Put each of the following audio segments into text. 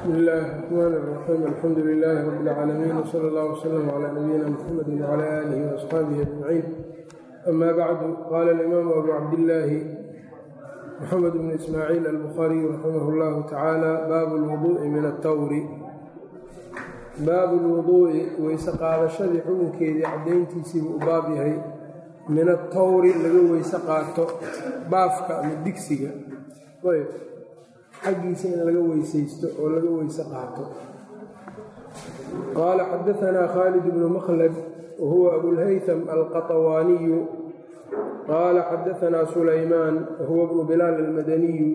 bsmi illaahi الرxmaan الرaxiim alxamdu lilaahi rab اlcaalamiin wsala اllah wslm clى nabiyina mxamedi wclى aalihi وaصxaabihi ajmaciin ama bacdu qaala alimaamu abu cabdillaahi mxamed bn ismaaciil albukhaariyu raximah اllahu tacaala baabu اlwuduءi min atawri baabu lwuduu'i weyse qaadashadii xukunkeedii caddayntiisiibuu u baab yahay min atawri laga weyse qaato baafka ama digsiga ayb xaggiisa in laga weysaysto oo laga weyse qaato qaala xadaanaa khaalid bnu makhlad wahuwa abulhaytam alqaطawaaniyu qaala xadaanaa sulaymaan wahuwa bnu bilaal almadaniyu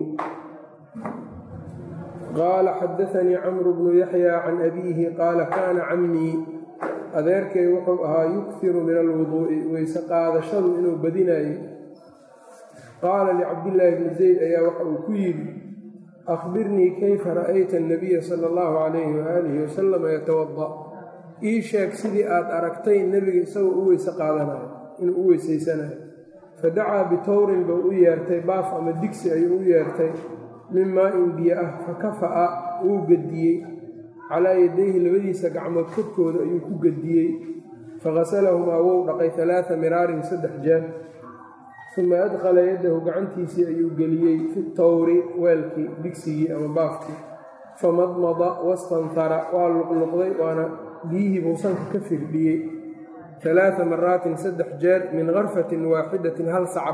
qaala xadaanii camru bnu yaxya can abiihi qaala kaana camii adeerkay wuxuu ahaa yukhiru min alwuduu'i weyse qaadashadu inuu badinayo qaala licabdillaahi bni zayd ayaa waxa uu ku yidhi akhbirnii kayfa ra'ayta annabiya sala allahu calayhi waaalihi wasalama yatawada ii sheeg sidii aad aragtay nebiga isagoo u weyse qaadanayo inuu u weysaysanayo fadacaa bitowrin buu u yeertay baaf ama digsi ayuu u yeertay min maa-in biyo ah fa kafa'a wuu gediyey calaa yadayhi labadiisa gacmood korkooda ayuu ku gediyey faghasalahumaa wou dhaqay alaaa miraarin saddex jeer uma adkhala yaddahu gacantiisii ayuu geliyey fi tawri weelkii digsigii ama baafkii famadmada wastanhara waa luqluqday waana biyihii buu sanka ka firdhiyey alaaa maraatin saddex jeer min karfatin waaxidatin hal sacab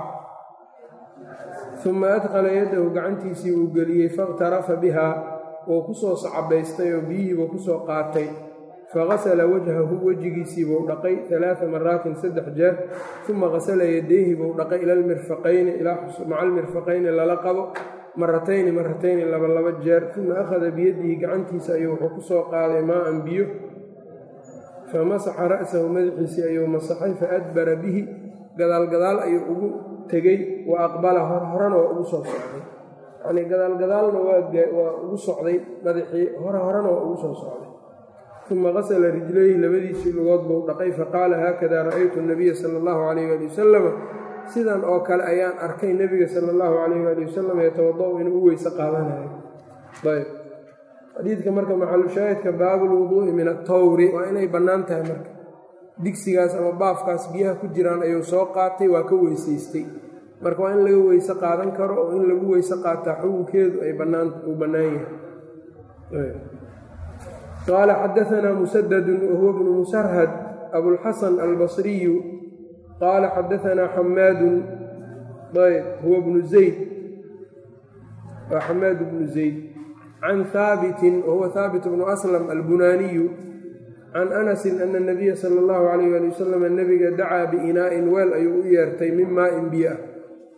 uma adkhala yaddahu gacantiisii uu geliyey fakhtarafa bihaa wuu ku soo sacabaystay oo biyihiibuu ku soo qaatay faghasala wajhahu wejigiisii buu dhaqay alaaa maraatin saddex jeer uma hasala yadayhi buu dhaqay ila lmirfaqayni maca almirfaqayni lala qabo maratayni maratayni laba laba jeer uma akhada biyadihi gacantiisa ayuu wuxuu ku soo qaaday maa-an biyo famasaxa ra'sahu madaxiisii ayuu masaxay faadbara bihi gadaal gadaal ayuu ugu tegey wa aqbala hor horena waa ugu soo socday yacnii gadaal gadaalna waa ugu socday madaxii hore horena waa ugu soo socday uma qasala rijlayhi labadiisii lugood buu dhaqay faqaala haakada ra'aytu nabiya sala allahu calayh waali wasalama sidan oo kale ayaan arkay nebiga sala allahu calayh waali wasalam yatawada-u inuu u weyse qaadanayo ayb xadiidka marka maxalushaahidka baabulwuduu'i min atawri waa inay bannaan tahay marka digsigaas ama baafkaas biyaha ku jiraan ayuu soo qaatay waa ka weysaystay marka waa in laga weyse qaadan karo oo in lagu weyse qaataa xukunkeedu ay uu bannaan yahay qaala xadaanaa musadadun wahuwa bnu musarhad abulxasan albasriyu qaala xadaanaa xamaadun ayb huwa bnu zayd waa xamaad bnu zayd can haabitin wahuwa haabit bnu aslam albunaaniyu can anasin ana nabiya sala allahu calayh waali wasalam nebiga dacaa biinaa'in weel ayuu u yeertay min maa-in biyo ah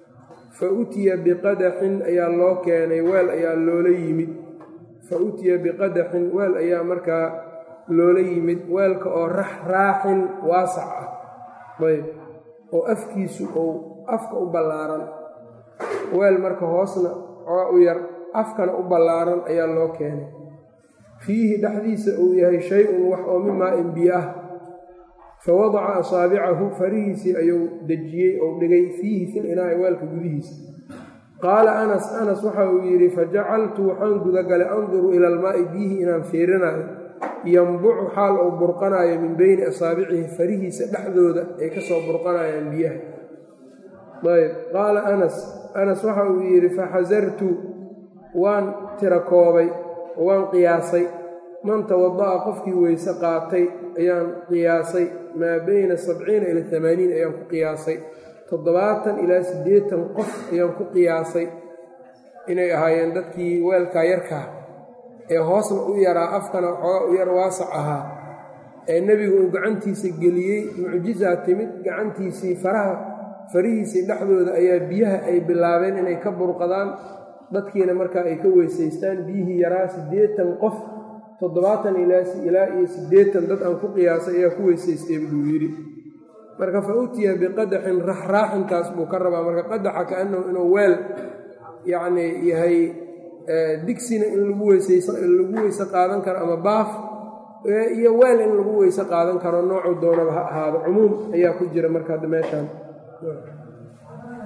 fa utiya biqadaxin ayaa loo keenay weel ayaa loola yimid fa utiya biqadaxin weel ayaa markaa loola yimid weelka oo rax raaxin waasac ah ayb oo afkiisu ou afka u ballaaran weel marka hoosna oga u yar afkana u ballaaran ayaa loo keenay fiihi dhexdiisa uu yahay shay-un wax oo min maa-in biyo ah fa wadaca asaabicahu farihiisii ayuu dejiyey ou dhigay fiihi fil inaa'i weelka gudihiisa qaala anas anas waxa uu yidhi fajacaltu waxaan gudagalay anduru ila almaa'i biyihii inaan fiirinayo yambucu xaal uu burqanayo min beyni asaabicihi farihiisa dhexdooda ay ka soo burqanayaan biyaha ayb qaala anas anas waxa uu yidhi faxasartu waan tira koobay waan qiyaasay man tawada'a qofkii weyse qaatay ayaan qiyaasay maa beyna sabciina ila amaaniin ayaan ku qiyaasay toddobaatan ilaa siddeetan qof ayaan ku qiyaasay inay ahaayeen dadkii weelkaa yarkaa ee hoosna u yaraa afkana waxoogaa u yar waasac ahaa ee nebigu uu gacantiisa geliyey mucjizaa timid gacantiisii faraha farihiisii dhexdooda ayaa biyaha ay bilaabeen inay ka burqadaan dadkiina markaa ay ka weysaystaan biyihii yaraa siddeetan qof toddobaatan ilaa iyo siddeetan dad aan ku qiyaasay ayaa ku weysaystay buu yidhi marka fa utiya biqadaxin raxraaxinkaas buu ka rabaa marka qadaxa kaanahu inuu weel yacnii yahay digsina in lagu weyslagu weyse qaadan karo ama baaf iyo weel in lagu weyse qaadan karo noocu doonaba ha ahaado cumuum ayaa ku jira marka hadda meeshaan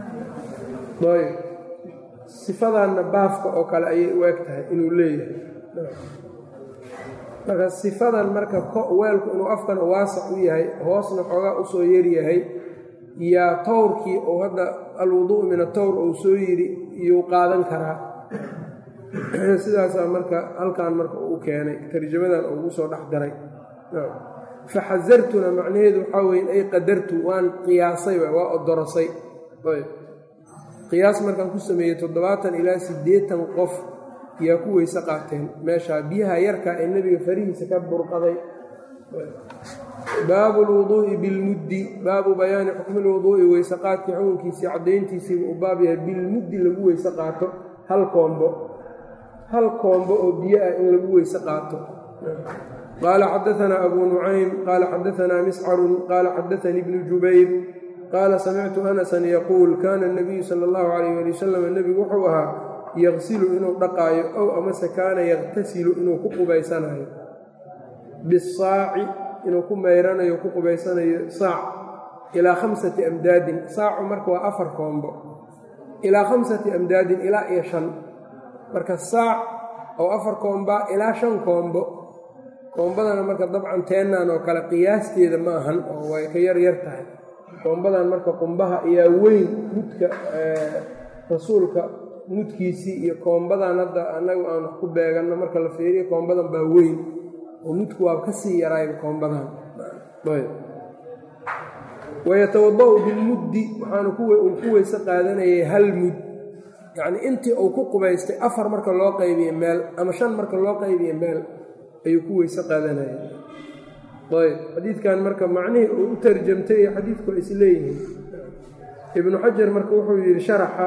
sifadanna baafka oo kale ayay u eg tahay inuu leeyahay marka sifadan marka weelku inuu afkana waasac u yahay hoosna xoogaa usoo yaryahay yaa towrkii oo hadda alwudu'u min atowr uu soo yidhi iyuu qaadan karaa sidaasaa marka halkan marka uu keenay tarjamadan ugu soo dhex daray faxasartuna macnaheedu waxaa weye ay qadartu waan qiyaasay waa odorosay qiyaas markaan ku sameeyey toddobaatan ilaa siddeetan qof yaa ku weyse qaateen meeshaa biyaha yarka ee nebiga farihiisa ka burqaday baabu lwuduu'i bilmuddi baabu bayaani xukmi lwuduu'i weyse qaadkii xukunkiisii caddayntiisiiba u baab yahay bilmuddi lagu weyse qaato hal koombo hal koombo oo biyo ah in lagu weyse qaato qaala xadaanaa abuu nucaym qaala xadaanaa miscarun qaala xadaanii bnu jubayr qaala samictu anasan yaquul kaana nabiyu sala allahu calayh ali wasalam nebigu wuxuu ahaa yaqsilu inuu dhaqaayo ow amase kaana yaqtasilu inuu ku qubaysanayo bisaaci inuu ku mayranayo ku qubaysanayo saac ilaa khamsati amdaadin saacu marka waa afar koombo ilaa khamsati amdaadin ilaa iyo shan marka saac oo afar koomba ilaa shan koombo koombadana marka dabcan teennan oo kale qiyaasteeda ma ahan oo way ka yar yar tahay koombadan marka qumbaha ayaa weyn mudka rasuulka mudkiisii iyo koombadan hadda annagu aan wax ku beeganno marka la fiiriyo koombadan baa weyn oo mudku waa ka sii yaraayn koombadan wayatawada-u bilmuddi waxaanu uu ku weyse qaadanayay hal mud yacnii intii uu ku qubaystay afar marka loo qaybiye meel ama shan marka loo qaybiye meel ayuu ku weyse qaadanayay ayb xadiidkan marka macnihii uu u tarjamtay iyo xadiidku is leeyihiin ibnu xajar marka wuxuu yidhi sharaxa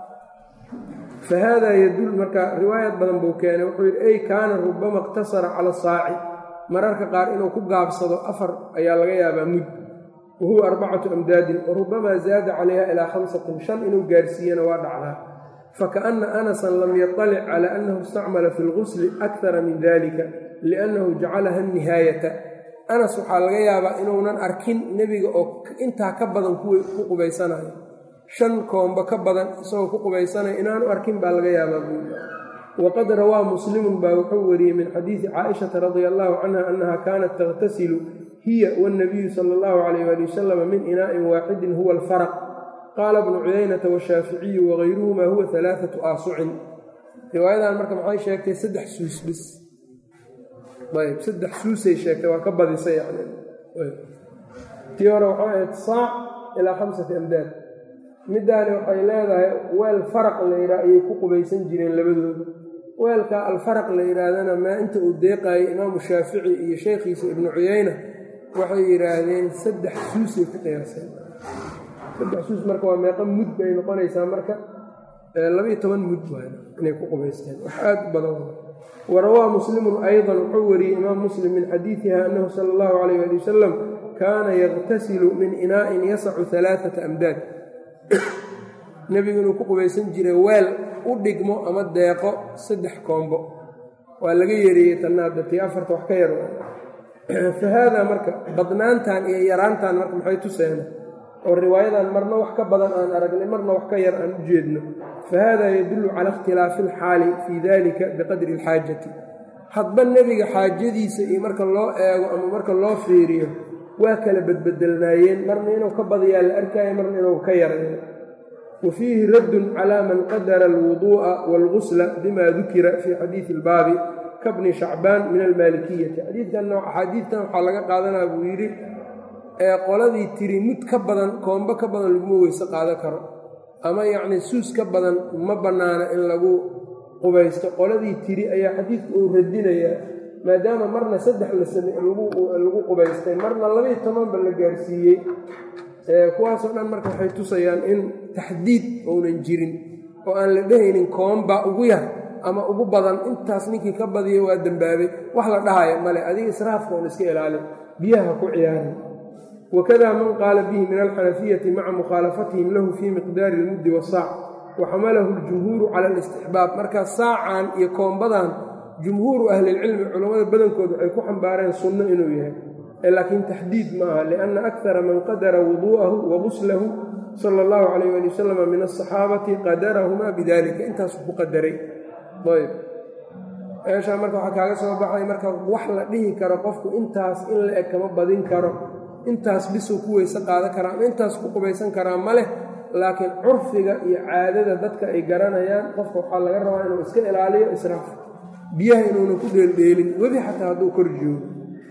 fa haadaa yadul marka riwaayad badan buu keenay wuxuu yidhi ey kaana rubama iqtasara cala saaci mararka qaar inuu ku gaabsado afar ayaa laga yaabaa mud wa huwa arbacatu amdaadin wa rubamaa zaada calayha ilaa khamsatin shan inuu gaarsiiyana waa dhacdaa fakaana anasan lam yaطalic cala annahu istacmala fi lgusli akara min dalika liannahu jacalaha nihaayata anas waxaa laga yaabaa inuunan arkin nebiga oo intaa ka badan ku qubaysanayo shan koombo ka badan isagoo ku qubaysanayo inaanu arkin baa laga yaabaa buuli waqad rawaa muslimun baa wuxuu wariyey min xadiidi caaishata radia allahu canha annaha kaanat taqtasilu hiya wاnnabiyu sala allahu calayh ali wasalam min inaa'in waaxidin huwa alfaraq qaala bnu cuyaynata washaaficiyu wagayruhuma huwa alaaatu aasucin riwaayadan marka maxay sheegtay saddex suus bis ayb saddex suusay sheegtay waa ka badisay yani tii hore waxay ahayd saac ilaa khamsati amdaad middaani waxay leedahay weel faraq la yidhaha ayay ku qubaysan jireen labadooda weelka alfaraq la yidhaahdana maa inta uu deeqaayay imaamu shaafici iyo sheekhiisa ibnu cuyayna waxay yidhaahdeen saddex suusay ku qiyaaseen saddex suus marka waa meeqa mud bay noqonaysaa marka labaiyo toban mud waay inay ku qubaysteen wax aad u badan warawaa muslimun ayضa wuxuu wariyey imaam muslim min xadiidiha annahu sala اllahu alayh ali wasalam kaana yaqtasilu min inaa'in yasacu alaaata amdaad nebigu inuu ku qubaysan jiray weel u dhigmo ama deeqo saddex koombo waa laga yereeyey tannaada tii afarta wax ka yar fa haadaa marka badnaantan iyo yaraantan marka maxay tuseena oo riwaayadan marna wax ka badan aan aragnay marna wax ka yar aan u jeedno fa haadaa yadullu cala ikhtilaafi alxaali fii dalika biqadri alxaajati hadba nebiga xaajadiisa iyo marka loo eego ama marka loo fiiriyo waa kala badbedelnaayeen marna inuu ka badiyaa la arkaayo marna inuu ka yarayo wa fiihi raddun calaa man qadara alwuduu'a waalgusla bima dukira fii xadiidi ilbaabi kabni shacbaan min almaalikiyati xadiidkan axaadiidtan waxaa laga qaadanaa buu yidhi ee qoladii tiri mud ka badan koombo ka badan laguma weyse qaadan karo ama yacnii suus ka badan ma bannaana in lagu qubaysto qoladii tiri ayaa xadiidku uu radinayaa maadaama marna saddex la same lagu qubaystay marna labaiyo tobanba la gaarsiiyey kuwaasoo dhan marka waxay tusayaan in taxdiid ounan jirin oo aan la dhehaynin koomba ugu yar ama ugu badan intaas ninkii ka badiyo waa dembaabay wax la dhahaya male adiga israafka un iska ilaali biyaha ku ciyaarin wakada man qaala bihi min alxanafiyati maca mukhaalafatihim lahu fii miqdaari ilmuddi wasaac wa xamalahu aljumhuuru cala alistixbaab marka saacan iyo koombadan jumhuuru ahlilcilmi culammada badankood waxay ku xambaareen sunno inuu yahay laakiin taxdiid ma aha lianna akara man qadara wuduu'ahu wa guslahu sala allahu calayh ali wasalam min asaxaabati qadarahumaa bidalika intaasuu ku qadaray ayb meeshaa marka waxaa kaaga soo baxay marka wax la dhihi karo qofku intaas in la eg kama badin karo intaas bisuu ku weyse qaadan karaa ama intaas ku qubaysan karaa ma leh laakiin curfiga iyo caadada dadka ay garanayaan qofka waxaa laga rabaa inuu iska ilaaliyo israaf biyaha inuuna ku dheeldheelin webi xataa hadduu kor joogo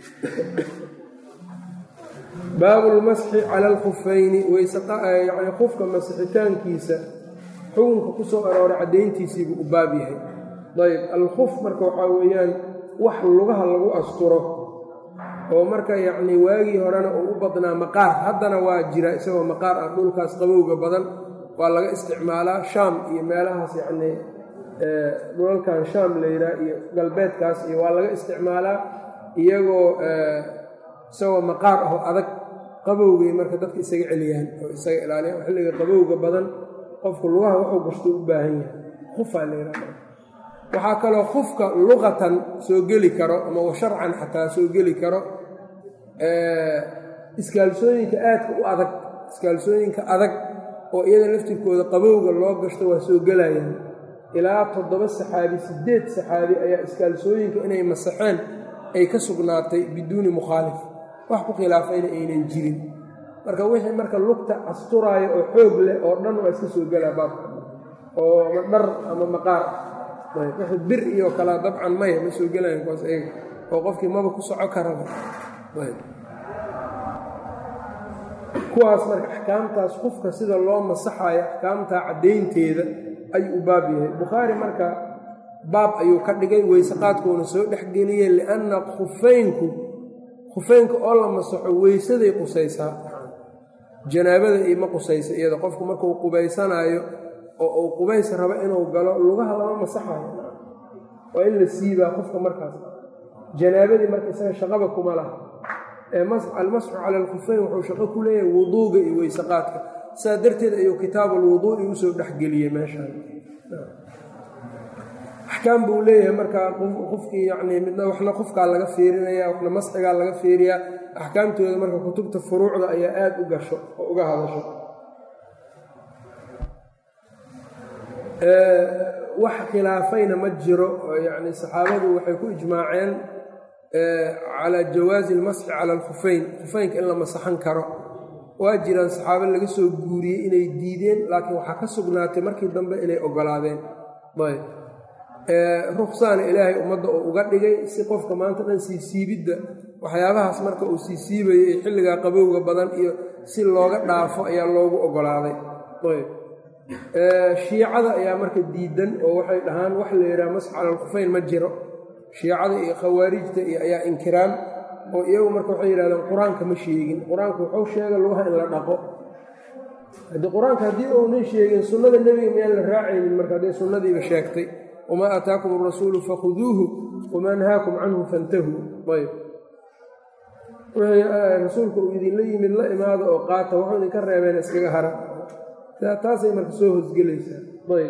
baabu lmasxi cala alkhufayni weysyani qufka masixitaankiisa xukunka ku soo arooray caddayntiisiibuu u baab yahay ayb alkhuf marka waxaa weeyaan wax lugaha lagu asturo oo marka yacnii waagii horena uu u badnaa maqaar haddana waa jira isagoo maqaar ah dhulkaas qabowga badan waa laga isticmaalaa shaam iyo meelahaas yacnii dhulalkan shaam la yidhaha iyo galbeedkaas iyo waa laga isticmaalaa iyagoo isagoo maqaar ahoo adag qabowgay marka dadka isaga celiyaan oo isaga ilaaliyaan xilliga qabowga badan qofku lugaha wuxuu gashto u baahan yahay khufaa la yidhaha waxaa kaloo khufka luqatan soo geli karo ama washarcan xataa soo geli karo iskaalsooyinka aadka u adag iskaalsooyinka adag oo iyada laftirkooda qabowga loo gashto waa soo gelayaan ilaa toddoba saxaabi siddeed saxaabi ayaa iskaalsooyinka inay masaxeen ay ka sugnaatay biduuni mukhaalif wax ku khilaafayna aynan jirin marka wixii marka lugta asturaaya oo xoog leh oo dhan waa iska soo gelaa baabka oo dhar ama maqaar wixii bir iyo kalaa dabcan maya ma soo gelayan kuwaas ayaga oo qofkii maba ku soco karaba kuwaas marka axkaamtaas qofka sida loo masaxayo axkaamtaa caddaynteeda ayuu u baab yahay bukhaari marka baab ayuu ka dhigay weyseqaadkuuna soo dhexgeliyey lianna khufeynku khufeynka oo la masaxo weysaday qusaysaa janaabada ima qusaysa iyada qofku markuu qubaysanaayo oo uu qubays rabo inuu galo lugaha lama masaxayo waa in la siibaa qofka markaas janaabadii marka isaga shaqaba kuma laha ee almasxu cala alkhufeyn wuxuu shaqo ku leeyahay wuduuga iyo weysaqaadka saa darteed ayuu kitaabuulwuduu'i usoo dhexgeliyey meeshaan axkaam buu leeyahay marka qofkii yacnii midna waxna qofkaa laga fiirinaya waxna masxigaa laga fiiriyaa axkaamtooda marka kutubta furuucda ayaa aada u gasho oo uga hadasho wax khilaafayna ma jiro yacni saxaabadu waxay ku ijmaaceen calaa jawaazi almasxi cala alkhufeyn khufeynka in la masaxan karo waa jiraan saxaabo laga soo guuriyey inay diideen laakiin waxaa ka sugnaatay markii dambe inay ogolaadeen ayb ruksaana ilaahay ummadda oo uga dhigay si qofka maanta dhan sii siibidda waxyaabahaas marka uu sii siibayo ee xilligaa qabowga badan iyo si looga dhaafo ayaa loogu ogolaaday ayb shiicada ayaa marka diidan oo waxay dhahaan wax la yidhaha masx cala alkhufeyn ma jiro shiicada iyo khawaarijta iyo ayaa inkiraan oo iyagu marka waxay yidhahdeen qur-aanka ma sheegin qur-aanku wuxuu sheega lugaha in la dhaqo haddii qur-aanka haddii uunan sheegin sunnada nebiga miyaan la raacaynin marka hadday sunnadiiba sheegtay wamaa aataakum arasuulu fakhuduuhu wamaa nahaakum canhu fantahuu ayb wixii rasuulka uu idinla yimid la imaada oo qaata wuxuu idinka reebeen iskaga hara taasay marka soo hosgelaysaa ayb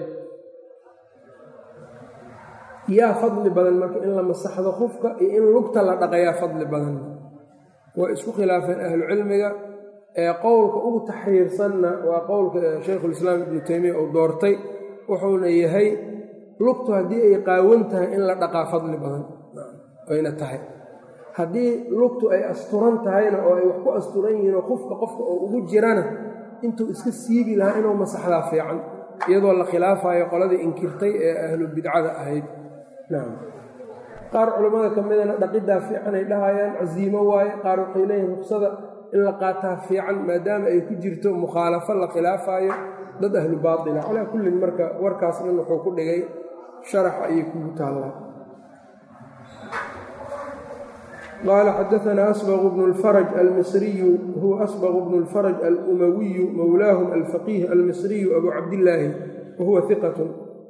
yaa fadli badan marka in la masaxdo qofka iyo in lugta la dhaqayaa fadli badan waa isku khilaafeen ahlucilmiga ee qowlka ugu taxriirsanna waa qowlka shaykhulislaam ibnu teymiya uu doortay wuxuuna yahay lugtu haddii ay qaawan tahay in la dhaqaa fadli badan ayna tahay haddii lugtu ay asturan tahayna oo ay wax ku asturan yihiinoo qofka qofka oo ugu jirana intuu iska siibi lahaa inuu masaxdaa fiican iyadoo la khilaafayo qoladii inkirtay ee ahlu bidcada ahayd nacam qaar culammada ka midana dhaqiddaa fiican ay dhahayaan casiimo waaye qaar waxay leeyihin ruksada in la qaataa fiican maadaama ay ku jirto mukhaalafo la khilaafaayo dad ahlu baatila calaa kullin marka warkaas dhan wuxuu ku dhigay sharax ayay kugu taallaa qaala xadaanaa asbq bnu اlfaraj almisriyu huwa asbq bnu اlfaraj alumawiyu mowlaahum alfaqiih almisriyu abu cabdillaahi wahuwa iqat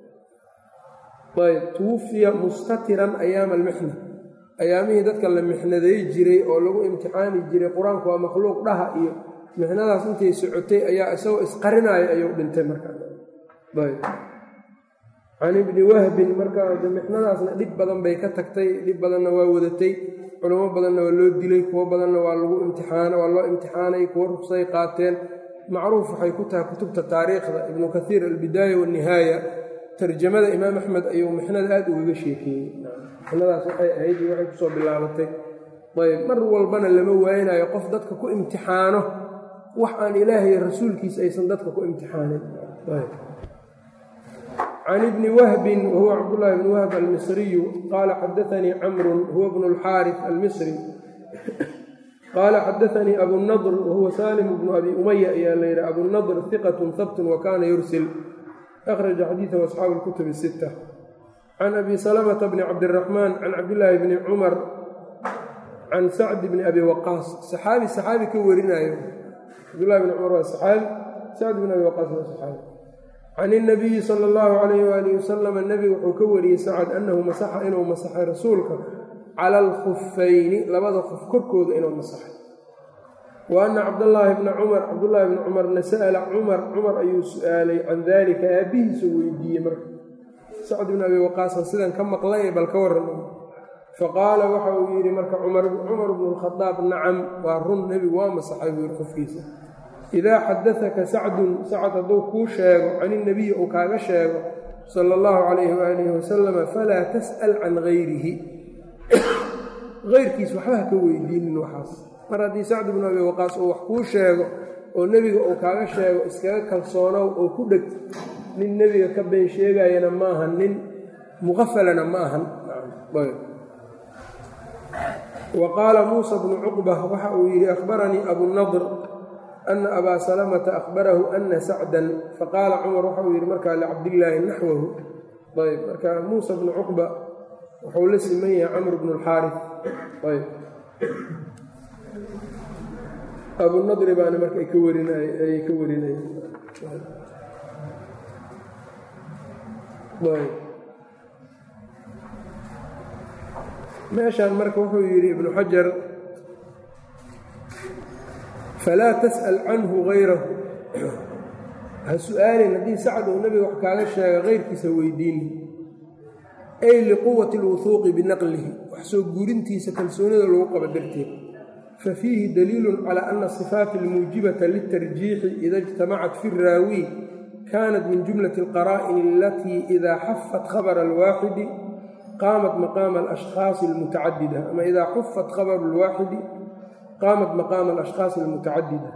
ayb tuwufiya mustatiran ayaama almixna ayaamihii dadka la mixnaday jiray oo lagu imtixaani jiray qur-aanku waa makhluuq dhaha iyo mixnadaas intay socotay ayaa isagoo isqarinaayo ayuu dhintay markaayb can ibni wahbin markaa mixnadaasna dhib badan bay ka tagtay dhib badanna waa wadatay culamo badanna waa loo dilay kuwo badanna waa lagu imtixaan waa loo imtixaanay kuwo rugsay qaateen macruuf waxay ku tahay kutubta taariikhda ibnu kaiir albidaaya waannihaaya tarjamada imaam axmed ayuu mixnada aada ugaga sheekeeyey fitnadaas waxay ahayd iyo waxay kusoo bilaabatay ayb mar walbana lama waaynayo qof dadka ku imtixaano wax aan ilaahay rasuulkiisa aysan dadka ku imtixaanin can ibni wahbin wahuwa cabdullaahi bni wahb almisriyu qaala xadaanii camrun huwa bnu اlxaarif almisri qaala xadaanii abunadr wahuwa salim bnu abi umaya ayaa la yidhi abunadr hiqat habtun wa kaana yursil akhraja xadiidahu asxaabu اlkutub الsita can abi salamata bni cabdiraxmaan can cabdillaahi bni cumar can sacd bni abi waqaas saxaabi saxaabi ka warinayo cabdullahi bni cumar waa saxaabi sacd bni abi waqaas waa saxaabi can inabiyi sala allahu calayh waalihi wasalama nebigu wuxuu ka wariyey sacad annahu masaxa inuu masaxay rasuulka cala alkhufayni labada qof korkooda inuu masaxay wa anna cabdallaahi bna cumar cabdullaahi bni cumarna sa'ala cumar cumar ayuu su-aalay can daalika aabbihiisu weydiiyey marka sacd bni abi waqaasan sidan ka maqlay bal ka warran faqaala waxa uu yidhi marka cumar bnu lkhadaab nacam waa run nebigu waa masaxay buu yidhi qofkiisa idaa xadadaka sacdun sacad hadduu kuu sheego can inabiyi uu kaaga sheego sala allahu calayhi waalihi wasalama falaa tas'al can gayrihi keyrkiis waxba ha ka weydiinin waxaas mar haddii sacd bnu abi waqaas uu wax kuu sheego oo nebiga uu kaaga sheego iskaga kalsoonow oo ku dheg nin nebiga ka been sheegayana ma ahan nin muqafalana ma ahan wa qaala muusa bnu cuqba waxa uu yidhi akhbaranii abunadr ana abaa salamata akhbarahu ana sacdan faqaala cumar waxa uu yidhi markaa licabdillaahi naxwahu ayb marka muusa bnu cuqba wuxuu la siman yahay camr bnu lxaari ayb abunadri baana marka ay ka warinayay ka warinayeen ayb meeshaan marka wuxuu yidhi ibnu xajar falaa tas'al canhu gayrahu ha su-aalin haddii sacad uu nebiga wax kaaga sheega keyrkiisa weydiini ay liquwati alwuhuuqi binaqlihi wax soo guurintiisa kalsoonida lagu qabo darteed fa fiihi daliilun calaa ana asifaati almuujibata litarjiixi ida ijtamacat fi raawi kaanat min jumlati alqaraa'ini alatii idaa xafat khabara alwaaxidi qaamat maqaama alashkhaasi almutacadida ama idaa xufat khabaru alwaaxidi qaamat maqaama alashkhaasi almutacadida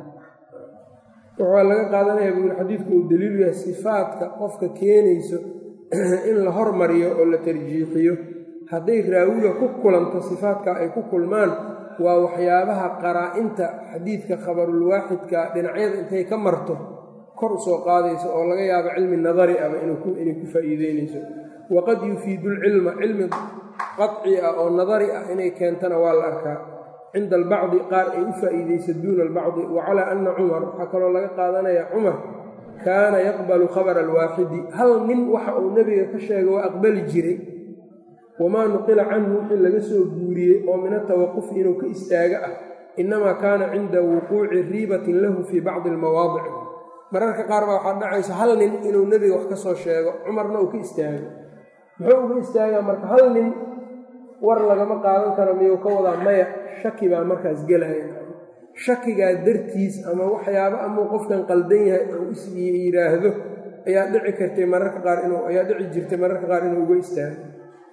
waxaa laga qaadanaya buuli xadiidku uu daliilu yahay sifaadka qofka keenayso in la hormariyo oo la tarjiixiyo hadday raawiga ku kulanto sifaadka ay ku kulmaan waa waxyaabaha qaraa-inta xadiidka khabarulwaaxidka dhinacyada intay ka marto kor usoo qaadayso oo laga yaabo cilmi nadari aba inay ku faa'iideynayso waqad yufiidu lcilma cilmi qaci ah oo nadari ah inay keentana waa la arkaa cinda albacdi qaar ay u faa'iideysa duuna albacdi wa calaa anna cumar waxaa kaloo laga qaadanaya cumar kaana yaqbalu khabara alwaaxidi hal nin waxa uu nebiga ka sheegay waa aqbali jiray wamaa nuqila canhu wixii laga soo guuriyey oo min atawaqufi inuu ka istaaga ah innamaa kaana cinda wuquuci riibatin lahu fii bacdi almawaadic mararka qaar baa waxaa dhacaysa hal nin inuu nebiga wax ka soo sheego cumarna uu ka istaago muxuu uga istaagaa marka hal nin war lagama qaadan karo miyuu ka wadaa maya shaki baa markaas gelaya shakigaa dartiis ama waxyaabo amuu qofkan qaldan yahay oo is yidhaahdo ayaa dhici kartay mararka qaar inuu ayaa dhici jirtay mararka qaar inuu uga istaago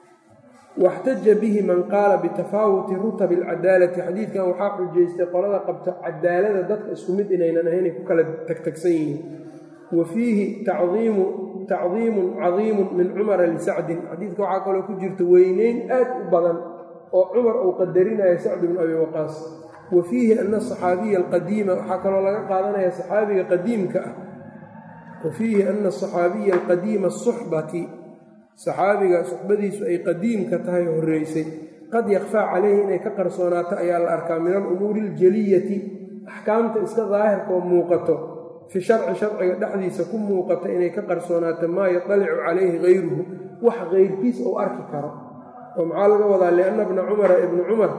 waxtaja bihi man qaala bitafaawuti rutabi alcadaalati xadiidkan waxaa xujaystay qolada qabto cadaalada dadka isku mid inaynan ahaynay ku kala tagtagsan yihiin wa fiihi tacdiimu tacdiimun cadiimun min cumara lisacdin xadiidka waxaa kaloo ku jirta weyneyn aad u badan oo cumar uu qadarinayo sacd bnu abi waqaas wa fiihi ana asaxaabiya alqadiima waxaa kaloo laga qaadanaya saxaabiga qadiimka ah wa fiihi ana asaxaabiya alqadiima asuxbati saxaabiga suxbadiisu ay qadiimka tahay horreysay qad yakfaa calayhi inay ka qarsoonaato ayaa la arkaa min alumuuri aljaliyati axkaamta iska daahirka oo muuqato fi sharci sharciga dhexdiisa ku muuqato inay ka qarsoonaato maa yadalicu calayhi hayruhu wax keyrkiis uu arki karo oo maxaa laga wadaa lianna bna cumara ibnu cumar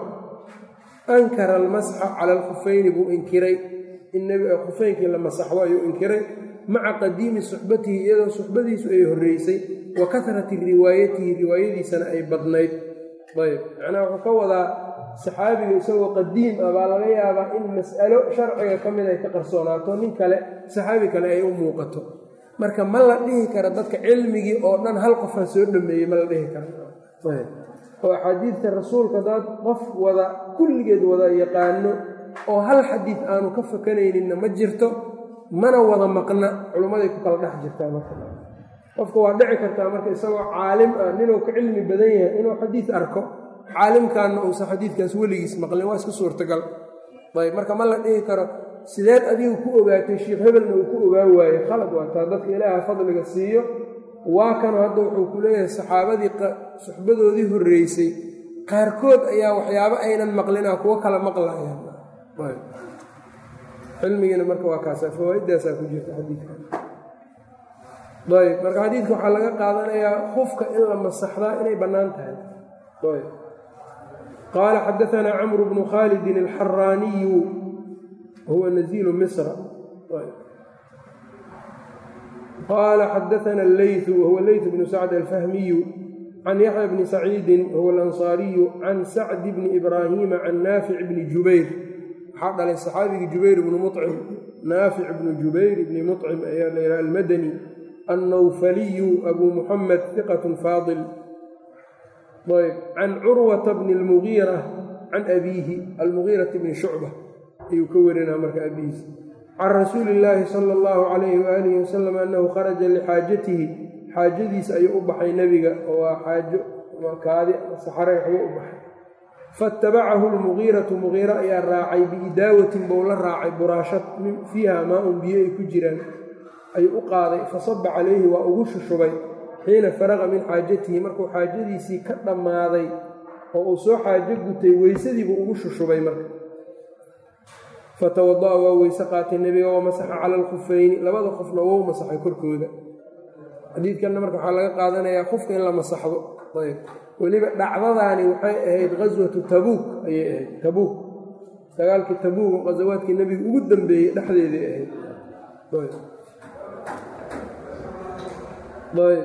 ankara almasxa cala alkhufayni buu inkiray in khufaynkii la masaxdo ayuu inkiray maca qadiimi suxbatihi iyadoo suxbadiisu ay horreysay wa kasrati riwaayatihi riwaayadiisana ay badnayd ayb macnaha wuxuu ka wadaa saxaabiga isagoo qadiim ah baa laga yaabaa in mas'alo sharciga ka mid ay ka qarsoonaato nin kale saxaabi kale ay u muuqato marka ma la dhihi kara dadka cilmigii oo dhan hal qofaa soo dhameeyey ma la dhihi kara oo axaadiidta rasuulka hadaad qof wada kulligeed wada yaqaano oo hal xadiid aanu ka fakanayninna ma jirto mana wada maqna culummaday ku kala dhex jirtaa marka qofka waa dhici kartaa marka isagoo caalim ah ninuu ka cilmi badan yahay inuu xadiid arko caalimkaanna uusan xadiidkaas weligiis maqlin waa iska suurtagal ayb marka ma la dhihi karo sideed adigu ku ogaatay sheikh hebelna uu ku ogaa waaye khalad waa taa dadka ilaaha fadliga siiyo waa kanu hadda wuxuu ku leeyahay saxaabadii suxbadoodii horreysay qaarkood ayaa waxyaabo aynan maqlinaa kuwo kala maqlayaan cilmigiina marka waa kaasa fawaa'iddaasaa ku jirta xadiidka ayb marka xadiidka waxaa laga qaadanayaa qofka in la masaxdaa inay bannaan tahay ayb qaala xadaanaa camru bnu khaalidin alxaraaniyu huwa naziilu misra qaala xadaana alleytu wahuwa leytu bnu sacd alfahmiyu can yaxya bni saciidin wahuwa alansaariyu can sacdi bni ibraahiima can naafic bni jubayr waxaa dhalay saxaabigii jubayr ibnu mucim naafic bnu jubayr ibni mucim ayaa la yidhaha almadani annawfaliyu abuu muxamed hiqatun faadil ayb can curwata bni almugiira can abiihi almugiirati bni shucba ayuu ka warinaa marka abihiis can rasuuli illaahi sala allahu calayhi waalihi wasalam annahu kharaja lixaajatihi xaajadiisa ayuu u baxay nebiga oo waa xaajo kaadi saxare waxbuu u baxay faatabacahu lmugiiratu mugiira ayaa raacay biidaawatin bou la raacay buraashad fiiha maa-un biyo ay ku jiraan ayuu u qaaday fasaba calayhi waa ugu shushubay xiina faraqa min xaajatihi markuu xaajadiisii ka dhammaaday oo uu soo xaajo gutay weysadiibuu ugu shushubay marka fatawada'a waa weyse qaatay nebiga waa masaxa cala alkhufayni labada qofna wou masaxay korkooda xadiidkanna marka waxaa laga qaadanayaa qofka in la masaxdo ayb weliba dhacdadaani waxay ahayd ghaswatu tabuuk ayay ahayd tabuuk dagaalkii tabuuk oo ghasawaadkii nebiga ugu dambeeyey dhexdeeday ahayd ayb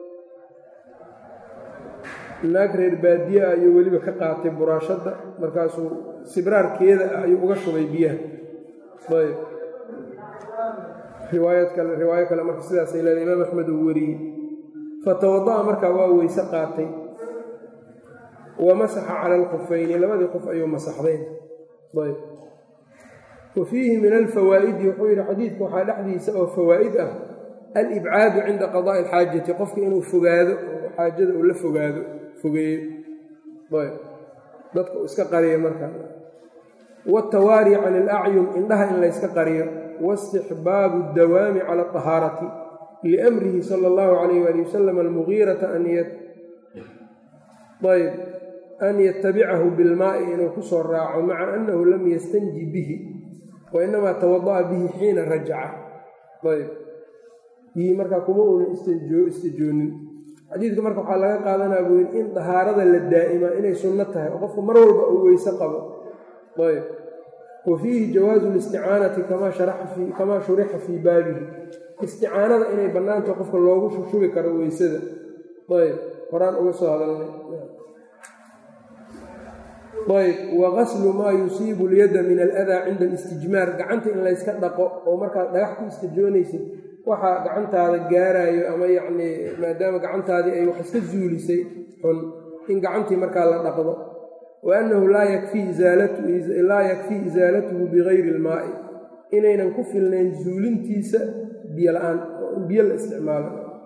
naag reer baadiye ah ayuu weliba ka qaatay buraashadda markaasuu sibraarkeeda ah ayuu uga shubay biyaha ayb riwaayad kale riwaayo kale marka sidaasay leedahay imaam axmed uu wariyey fatawada'a markaa waa weyse qaatay wa masaxa cala alkufayni labadii qof ayuu masaxdayn ayb wa fiihi min alfawaa'idi wuxuu yidhi xadiidka waxaa dhexdiisa oo fawaa'id ah alibcaadu cinda qadaa'i alxaajati qofka inuu fogaado oo xaajada uu la fogaado fogeeyo ayb dadka uu iska qariyo markaa waatawaari can ilacyun indhaha in layska qariyo waistixbaabu dawaami cala aطahaarati liamrihi sala allahu calayh waali wasalam almugiirata ayb an yatabicahu bilmaa'i inuu ku soo raaco maca annahu lam yastanji bihi wa inamaa tawada'a bihi xiina rajaca ayb bihii markaa kuma uuna istijoonin xadiidka marka waxaa laga qaadanaa buu yidhi in dahaarada la daa'imaa inay sunno tahay oo qofku mar walba uu weyse qabo ayb wa fiihi jawaazu listicaanati kamaa shurixa fii baabihi isticaanada inay bannaantaho qofka loogu shushubi karo weysada ayb horaan uga soo hadalnay ayb wa qaslu maa yusiibu lyadda min aladaa cinda alistijmaar gacanta in layska dhaqo oo markaad dhagax ku istijoonaysid waxaa gacantaada gaaraayo ama yacnii maadaama gacantaadii ay wax iska zuulisay xun in gacantii markaa la dhaqdo wa annahu laa yakfii isaalatuhu bigayri ilmaa'i inaynan ku filnayn zuulintiisa biyo la-aan oo in biyo la isticmaalo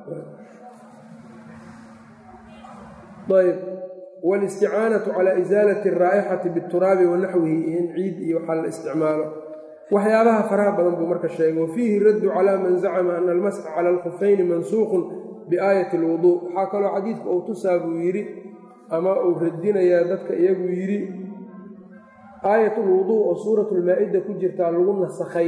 ayb walisticaanatu calaa isaalati araa'ixati bituraabi wa naxwihi iyo in ciid iyo waxaa la isticmaalo waxyaabaha faraha badan buu marka sheegay wa fiihi raddu calaa man zacama ana almasxa cala alkhufayni mansuuqun biaayati alwuduu waxaa kaloo xadiidku uu tusaa buu yidhi ama uu radinayaa dadka iyagu yidhi aayat ulwuduu oo suurat lmaa-ida ku jirtaa lagu nasakhay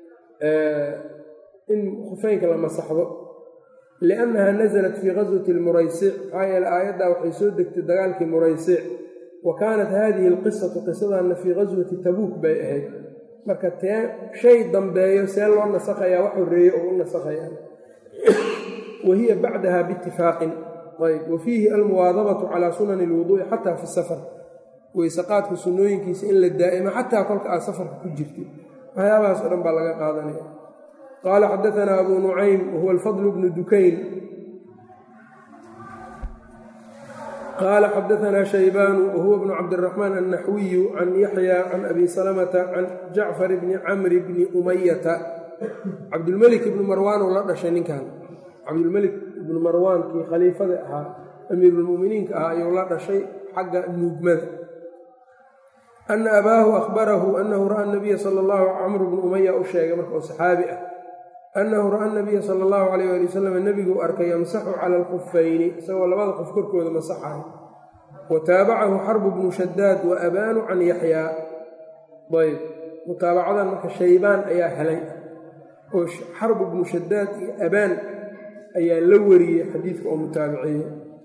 in khufeynka la masaxdo liannaha nasalat fii qaswati lmuraysic maxaa yeele aayaddaa waxay soo degtay dagaalkii muraysic wa kaanat haadihi alqisatu qisadanna fii qaswati tabuuk bay ahayd marka tee shay dambeeyo see loo nasakhayaa wax horreeye oo u nasakhayaa wa hiya bacdaha biitifaaqin ayb wa fiihi almuwaadabatu calaa sunani alwuduu'i xataa fi safar weysaqaadka sunnooyinkiisa in la daa'imo xataa kolka aad safarka ku jirtid waxyaabahaas o dhan baa laga qaadanaya qaala xadaanaa abuu nucaym wahuwa alfadl bnu dukayn qaala xadaanaa shaybaanu wahuwa bnu cabdiraxmaan annaxwiyu can yaxya can abi salamata can jacfar bni camri bni umayata cabdulmelik ibnu marwaan uu la dhashay ninkan cabdulmelik ibnu marwaan kii khaliifada ahaa amiirulmuminiinka ahaa ayuu la dhashay xagga nuugmada ana abaahu ahbarahu anahu ra'a nabiya sala allahu camru bnu umaya u sheegay marka oo saxaabi ah annahu ra'a nabiya sala allahu alayh ali wasalam nebiguu arkay yamsaxu cala alkufayni isagoo labada qof korkooda masaxayo wa taabacahu xarbu bnu shadaad wa abaanu can yaxyaa ayb mutaabacadan marka shaybaan ayaa helay oo xarbu bnu shadaad iyo abaan ayaa la wariyey xadiidka oo mutaabiciye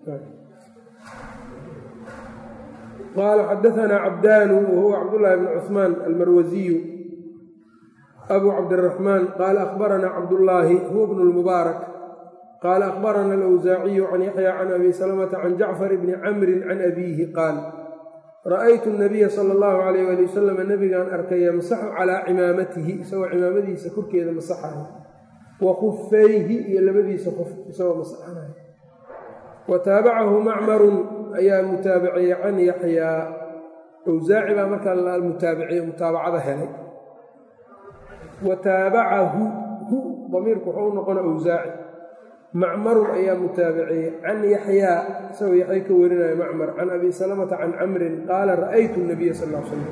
qaala xadaanaa cabdaanu wahuwa cabdullaahi bn cuhmaan almarwasiyu abu cabdiraxmaan qaala akhbaranaa cabdullaahi huwa bnu lmubaarak qaala akhbarana alawsaaciyu can yaxya can abi salamata can jacfar bni camrin can abiihi qaal ra'aytu nabiya sala allahu alayh ali wasalam nebigaan arkay yamsaxu calaa cimaamatihi isagoo cimaamadiisa korkeeda masaxayo wa khufayhi iyo labadiisa qof isagoo masaxanayo wa taabacahu macmarun ayaa mutaabiciyey can yaxyaa awsaaci baa markaa mutaabiciye mutaabacada helay wa taabacahu hu damiirku wuxuu u noqona awsaaci macmarun ayaa mutaabiciyey can yaxyaa isagoo yaxya ka warinaya macmar can abi salamata can camrin qaala ra'aytu nabiya sal l slam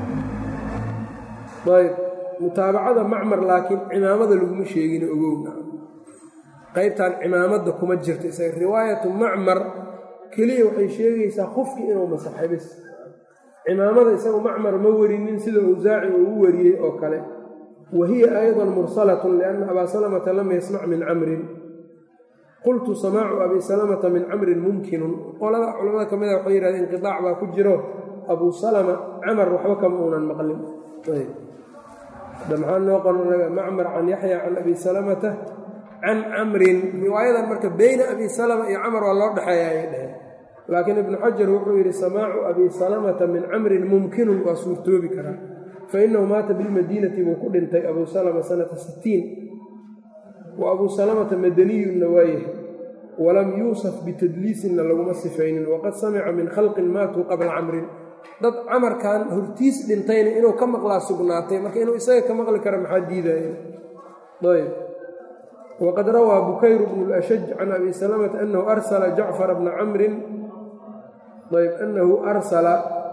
ayb mutaabacada macmar laakiin cimaamada laguma sheegin ogowna qaybtan cimaamadda kuma jirto isaga riwaayatu macmar keliya waxay sheegaysaa qofkii inuu masaxay bis cimaamada isagu macmar ma warinin sida awsaaci uu u wariyey oo kale wa hiya aydan mursalatun lianna abaa salamata lam yasmac min camrin qultu samaacu abi salamata min camrin mumkinun qolada culamada ka mida waxay yihahdeen inqidaac baa ku jiro abuu salama camar waxba kama uunan maqlin da maxaa noo qoranaga macmar can yaxya can abi salamata can camrin riwaayadan marka beyna abi salama iyo camar waa loo dhexeeya ayay dheheen laakiin ibnu xajar wuxuu yidhi samaacu abi salamata min camrin mumkinun waa suurtoobi karaa fa inahu maata bilmadiinati buu ku dhintay abuu salama sanata sittiin wa abuu salamata madaniyunna waayahay walam yuusaf bitadliisinna laguma sifaynin waqad samica min khalqin maatuu qabla camrin dad camarkan hortiis dhintayna inuu ka maqlaa sugnaatay marka inuu isaga ka maqli kara maxaa diidaya ayb wqad rawaa bukayr bnu lashaj can abi salamata anahu arsala jacfara bna camrin ayb anahu arsala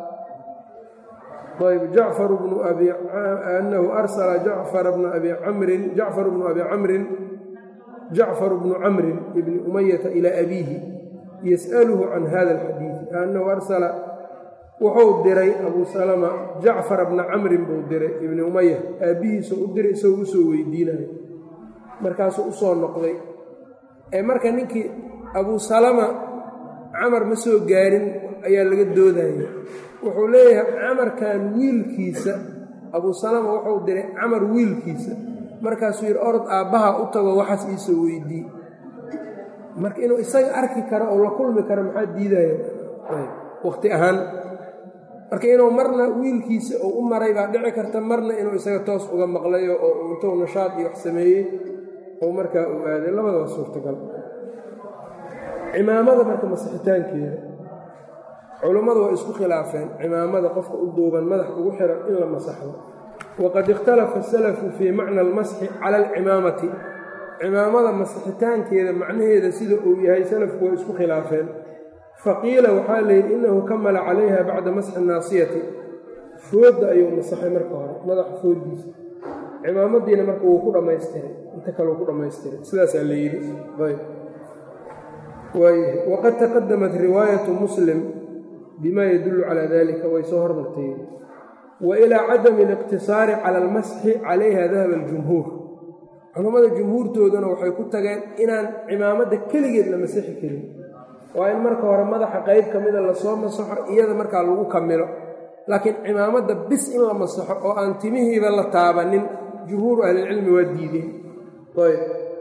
ayb jacfar bnu abi anahu arsala jacfara bna abi camrin jacfar bnu abi camrin jacfar bnu camrin ibni umayata ilaa abiihi yas'aluhu can hada alxadiidi anahu arsala wuxuu diray abuu salama jacfara bna camrin buu diray ibni umaya aabbihiisa u diray isagoo usoo weydiinayo markaasuu usoo noqday ee marka ninkii abuu salama camar ma soo gaarin ayaa laga doodaya wuxuu leeyahay camarkan wiilkiisa abuu salama wuxuu diray camar wiilkiisa markaasuu yidhi orod aabbaha u tago waxaas iisoo weydii marka inuu isaga arki karo oo la kulmi karo maxaa diidaya waqti ahaan marka inuu marna wiilkiisa uu u maray baa dhici karta marna inuu isaga toos uga maqlayo oo intuu nashaad iyo wax sameeyey oo markaa uu aaday labada waa suurtagal cimaamada marka masixitaankeeda culummadu waa isku khilaafeen cimaamada qofka u duuban madax ugu xiran in la masaxdo waqad ikhtalafa asalafu fii macna almasxi cala alcimaamati cimaamada masixitaankeeda macnaheeda sida uu yahay salafku waa isku khilaafeen faqiila waxaa layidhi innahu kamala calayha bacda masxi naasiyati foodda ayuu masaxay marka hore madaxa fooddiisa cimaamadiina marka wuu ku dhammaystiray inta kale uu ku dhammaystiray sidaasaa la yidhi ayb waayahay waqad taqadamat riwaayatu muslim bima yadullu calaa dalika way soo hormartay wa ilaa cadami aliqtisaari cala almasxi calayha dahaba aljumhuur culammada jumhuurtooduna waxay ku tageen inaan cimaamadda keligeed la masixi karin waa in marka hore madaxa qayb ka mida lasoo masaxo iyada markaa lagu kamilo laakiin cimaamadda bis in la masaxo oo aan timihiiba la taabanin jumhuuru ahlilcilmi waa diideen ayb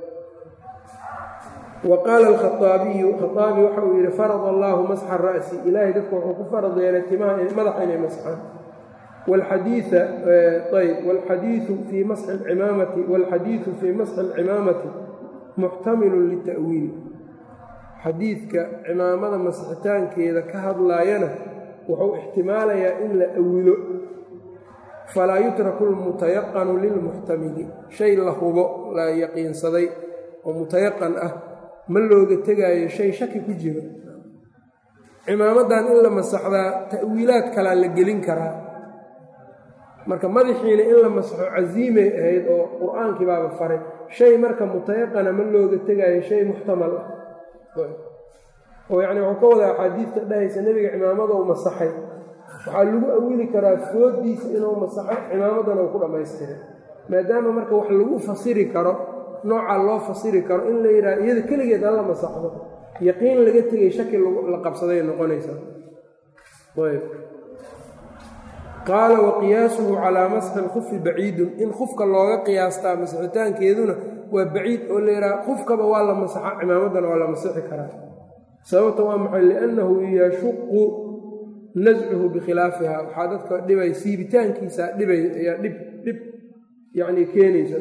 wa qaala alkhaaabiyu khaaabi waxa uu yidhi farada allaahu masxa ra'si ilaahay dadku wuxuu ku farad yeelay timaha madaxa inay masxaan wlxadiia ayb wlxadiiu fii masxi alcimaamati waalxadiidu fii masxi alcimaamati muxtamilun lita'wiil xadiidka cimaamada masixitaankeeda ka hadlaayana wuxuu ixtimaalayaa in la awilo falaa yutraku lmutayaqanu lilmuxtamili shay la hubo la yaqiinsaday oo mutayaqan ah ma looga tegaayo shay shaki ku jiro cimaamadan in la masaxdaa ta'wiilaad kalaa la gelin karaa marka madaxiina in la masaxo casiimay ahayd oo qur-aankii baaba faray shay marka mutayaqana ma looga tegaayo shay muxtamal ah oo yacni wuxuu ka wadaa axaadiidta dhahaysa nebiga cimaamada u masaxay waxaa lagu awili karaa foodiisa inuu masaxo cimaamadan uu ku dhammaystiray maadaama marka wax lagu fasiri karo noocaa loo fasiri karo in la yidhaha iyada keligeed hala masaxdo yaqiin laga tegay shaki la qabsaday noqonaysaa ayb qaala wa qiyaasuhu calaa masxi lkufi baciidun in kufka looga qiyaastaa masixitaankeeduna waa baciid oo la yidhaha kufkaba waa la masaxa cimaamadan waa la masixi karaa sababta waa maxay liannahu yashuqu nascuhu bikhilaafiha waxaa dadka dhibay siibitaankiisa dhibay ayaa dhib dhib yacni keenaysa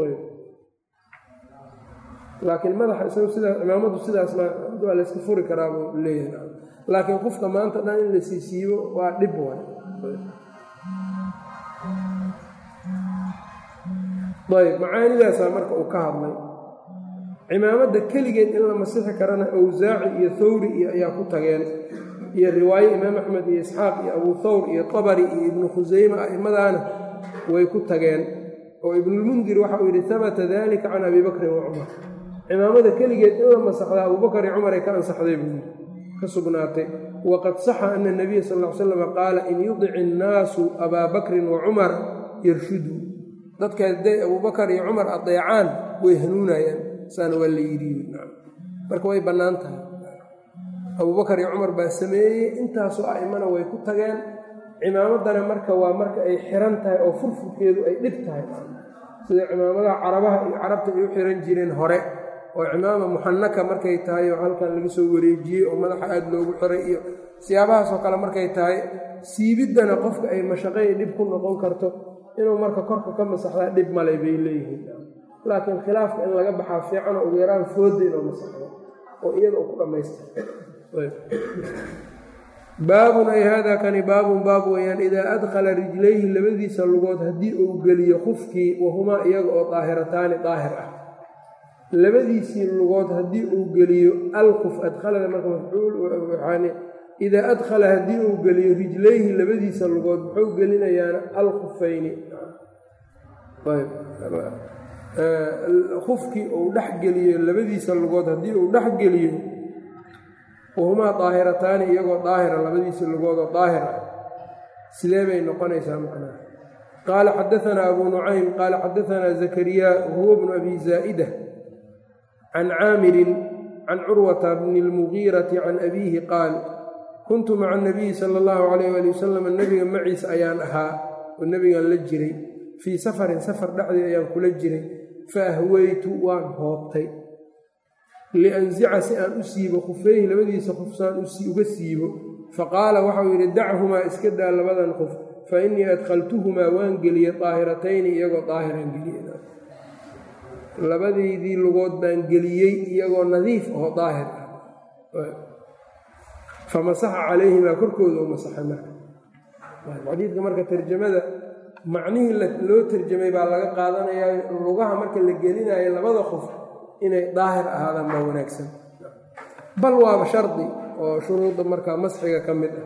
laakiin madaxa isagu sidaas cimaamadu sidaasna waa layska furi karaa buu leeyahay laakiin qofka maanta dhan in la siisiibo waa dhib waay ayb macaanidaasaa marka uu ka hadlay cimaamadda keligeed in la masixi karana awsaaci iyo thawri iyo ayaa ku tageen iyo riwaaye imaam axmed iyo isxaaq iyo abuu thawr iyo tabari iyo ibnu khusayme a'immadaana way ku tageen oo ibnulmundir waxa uu yidhi habata dalika can abi bakrin wa cumar cimaamada keligeed in la masaxdaa abubakar iyo cumar ay ka ansaxday buu yidhi ka sugnaatay waqad saxa ana nabiya sal ll ly slam qaala in yudic innaasu abaa bakrin wa cumar yarshudu dadka hadday abubakar iyo cumar adeecaan way hanuunayaan saana waa la yidhi marka way bannaan tahay abubakar iyo cumar baa sameeyey intaasoo a'imana way ku tageen cimaamaddana marka waa marka ay xiran tahay oo furfurkeedu ay dhib tahay sida cimaamadaha carabaha iyo carabta ay u xiran jireen hore oo cimaama muxanaka markay tahay oo halkan laga soo wareejiyey oo madaxa aad loogu xiray iyo siyaabahaasoo kale markay tahay siibiddana qofka ay mashaqay dhib ku noqon karto inuu marka korka ka masaxdaa dhib malay bay leeyihiin laakiin khilaafka in laga baxaa fiicanoo ugu yaraan foodda inuu masaxdo oo iyada uu ku dhammaystira baabun ay haadaa kani baabun baab weeyaan idaa adkhala rijlayhi labadiisa lugood haddii uu geliyo qufkii wahumaa iyaga oo daahirataani daahir ah labadiisii lugood haddii uu geliyo alquf adkhalada marka mafcuul waxaani idaa adkhala haddii uu geliyo rijlayhi labadiisa lugood muxuu gelinayaana alkhufayni kufkii uu dhex geliyo labadiisa lugood haddii uu dhex geliyo wahumaa daahirataani iyagoo daahira labadiisa lugoodoo daahir ah sidee bay noqonaysaa macnaha qaala xadaanaa abuu nucaym qaala xadaanaa zakariya wahuwa bnu abi zaa'ida can caamirin can curwata bni اlmugiirati can abiihi qaal kuntu maca anabiyi sala allahu calayh ali wasalam nebiga maciisa ayaan ahaa oo nebigaan la jiray fii safarin safar dhexdii ayaan kula jiray fa ahweytu waan hoobtay lianzica si aan u siibo khufeyhi labadiisa qof saan uga siibo faqaala waxau yidhi dachumaa iska daa labadan qof fa innii adkhaltuhumaa waan geliyey daahiratayni iyagoo daahiran geliye labadaydii lugood baan geliyey iyagoo nadiif oo daahir ah famasaxa calayhimaa korkooda u masaxay marka xadiidka marka tarjamada macnihii loo tarjamay baa laga qaadanayaa lugaha marka la gelinayo labada qof inay daahir ahaadaan baa wanaagsan bal waaba shardi oo shuruudda markaa masxiga ka mid ah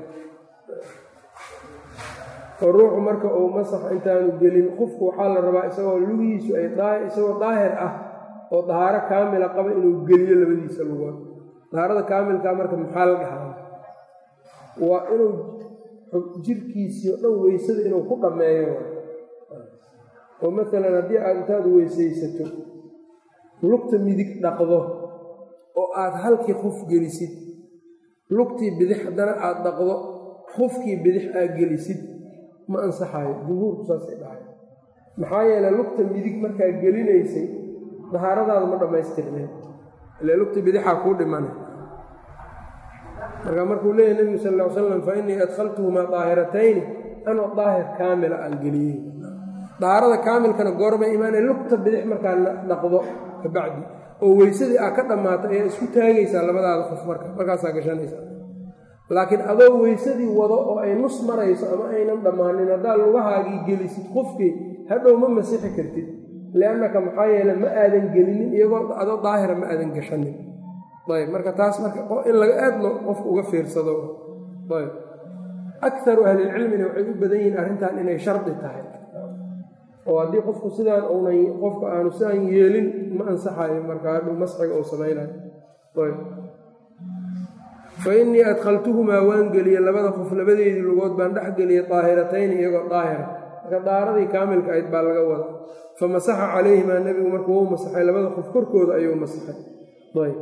oo ruuxu marka uu masax intaanu gelin qofku waxaa la rabaa isagoo lugihiisu ay isagoo daahir ah oo dahaaro kaamila qaba inuu geliyo labadiisa lugood dahaarada kaamilkaa marka maxaa la dhahaa waa inuu jirkiisii o dhan weysada inuu ku dhammeeyo oo maalan haddii aad intaad weysaysato lugta midig dhaqdo oo aad halkii qof gelisid lugtii bidix haddana aad dhaqdo qofkii bidix aad gelisid ma ansaxayo jumhuurku saasay dhahay maxaa yeeley lugta midig markaa gelinaysay dahaaradaada ma dhammaystirneen ile lugta bidixaa kuu dhimana markaa markuu leeyahy nebigu sal ll ly slam fa innii adkhaltuhumaa daahiratayni anoo daahir kaamila aan geliyey dahaarada kaamilkana goormay imaanay lugta bidix markaa dhaqdo kabacdi oo weysadii aa ka dhammaato ayaa isku taagaysaa labadaada qof marka markaasaa gashanaysaa laakiin adoo weysadii wado oo ay nus marayso ama aynan dhammaanin haddaa lugahaagii gelisid qofkii hadhow ma masixi kartid liannaka maxaa yeele ma aadan gelinin iyagoo adoo daahira ma aadan gashanin ayb marka taas marka in laga aadno qofka uga fiirsado ayb akaru ahlilcilmina waxay u badan yihiin arrintan inay shardi tahay oo haddii qofku sidaan uunan qofku aanu sidaan yeelin ma ansaxayo marka hadhow masxiga uu samaynayo ayb fa innii adkhaltuhumaa waan geliyey labada qof labadeedii lugood baan dhex geliyey daahiratayni iyagoo daahira marka daaradii kaamilka ayd baa laga wada fa masaxa calayhimaa nebigu marka wou masaxay labada qof korkooda ayuu masaxay ayb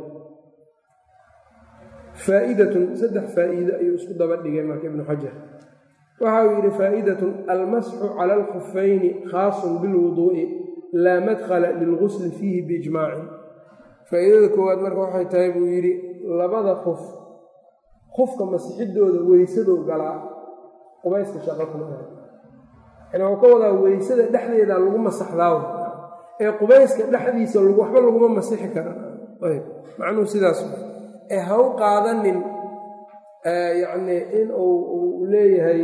faa'idatun saddex faa'iide ayuu isku daba dhigay marka ibnu xajar waxa uu yidhi faa'idatun almasxu cala alkhufayni khaasun bilwuduu'i laa madkhala lilgusli fiihi biijmaacin faa'iidada koowaad marka waxay tahay buu yidhi labada qof qofka masixidooda weysadou galaa qubayska shaqo kuma aha yani wuu ka wadaa weysada dhexdeeda lagu masaxdaaw ee qubayska dhexdiisa waxba laguma masixi kara ayb macnuhu sidaas ee ha u qaadanin yacni in uu leeyahay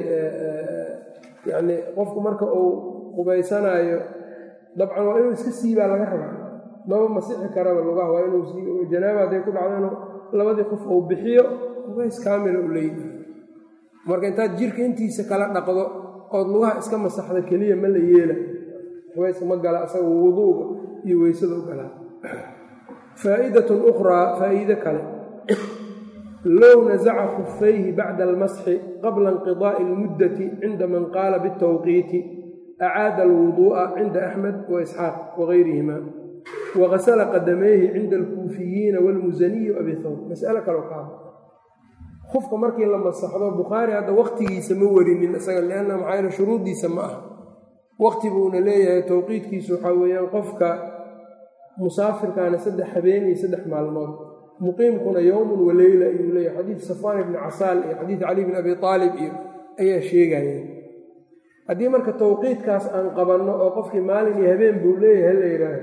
yacni qofku marka uu qubaysanaayo dabcan waa inuu iska siibaa laga rabaa maba masixi karaba lugaha waa inuu sii janaaba hadday ku dhacdo inuu labadii qof uu bixiyo qubays kaamila u leeyahay marka intaad jirka intiisa kala dhaqdo ood lugaha iska masaxda keliya ma la yeela qubayska ma gala isaga wuduuga iyo weysada u galaa faa'idatun ukhraa faa'iide kale low nasaca khufayhi bacda almasxi qabla inqidaa'i almuddati cinda man qaala biاtawqiiti acaada alwuduu'a cinda axmed wa isxaaq wagayrihima wagasala qadamayhi cinda alkuufiyiina waalmusaniyi abi thawr mas'alo kaleo ka hadla qofka markii la masaxdo bukhaari hadda waqtigiisa ma warinin isaga lianna maxaa yaele shuruuddiisa ma aha waqti buuna leeyahay towqiidkiisu waxaa weeyaan qofka musaafirkaana saddex habeen iyo saddex maalmood muqiimkuna yowmun wa leyla ayuu leeyahay xadiid safaan ibni casaal iyo xadiid cali bni abi aalib iyo ayaa sheegayeen haddii marka towqiidkaas aan qabanno oo qofkii maalin iyo habeen buu leeyahay la yidhaahdo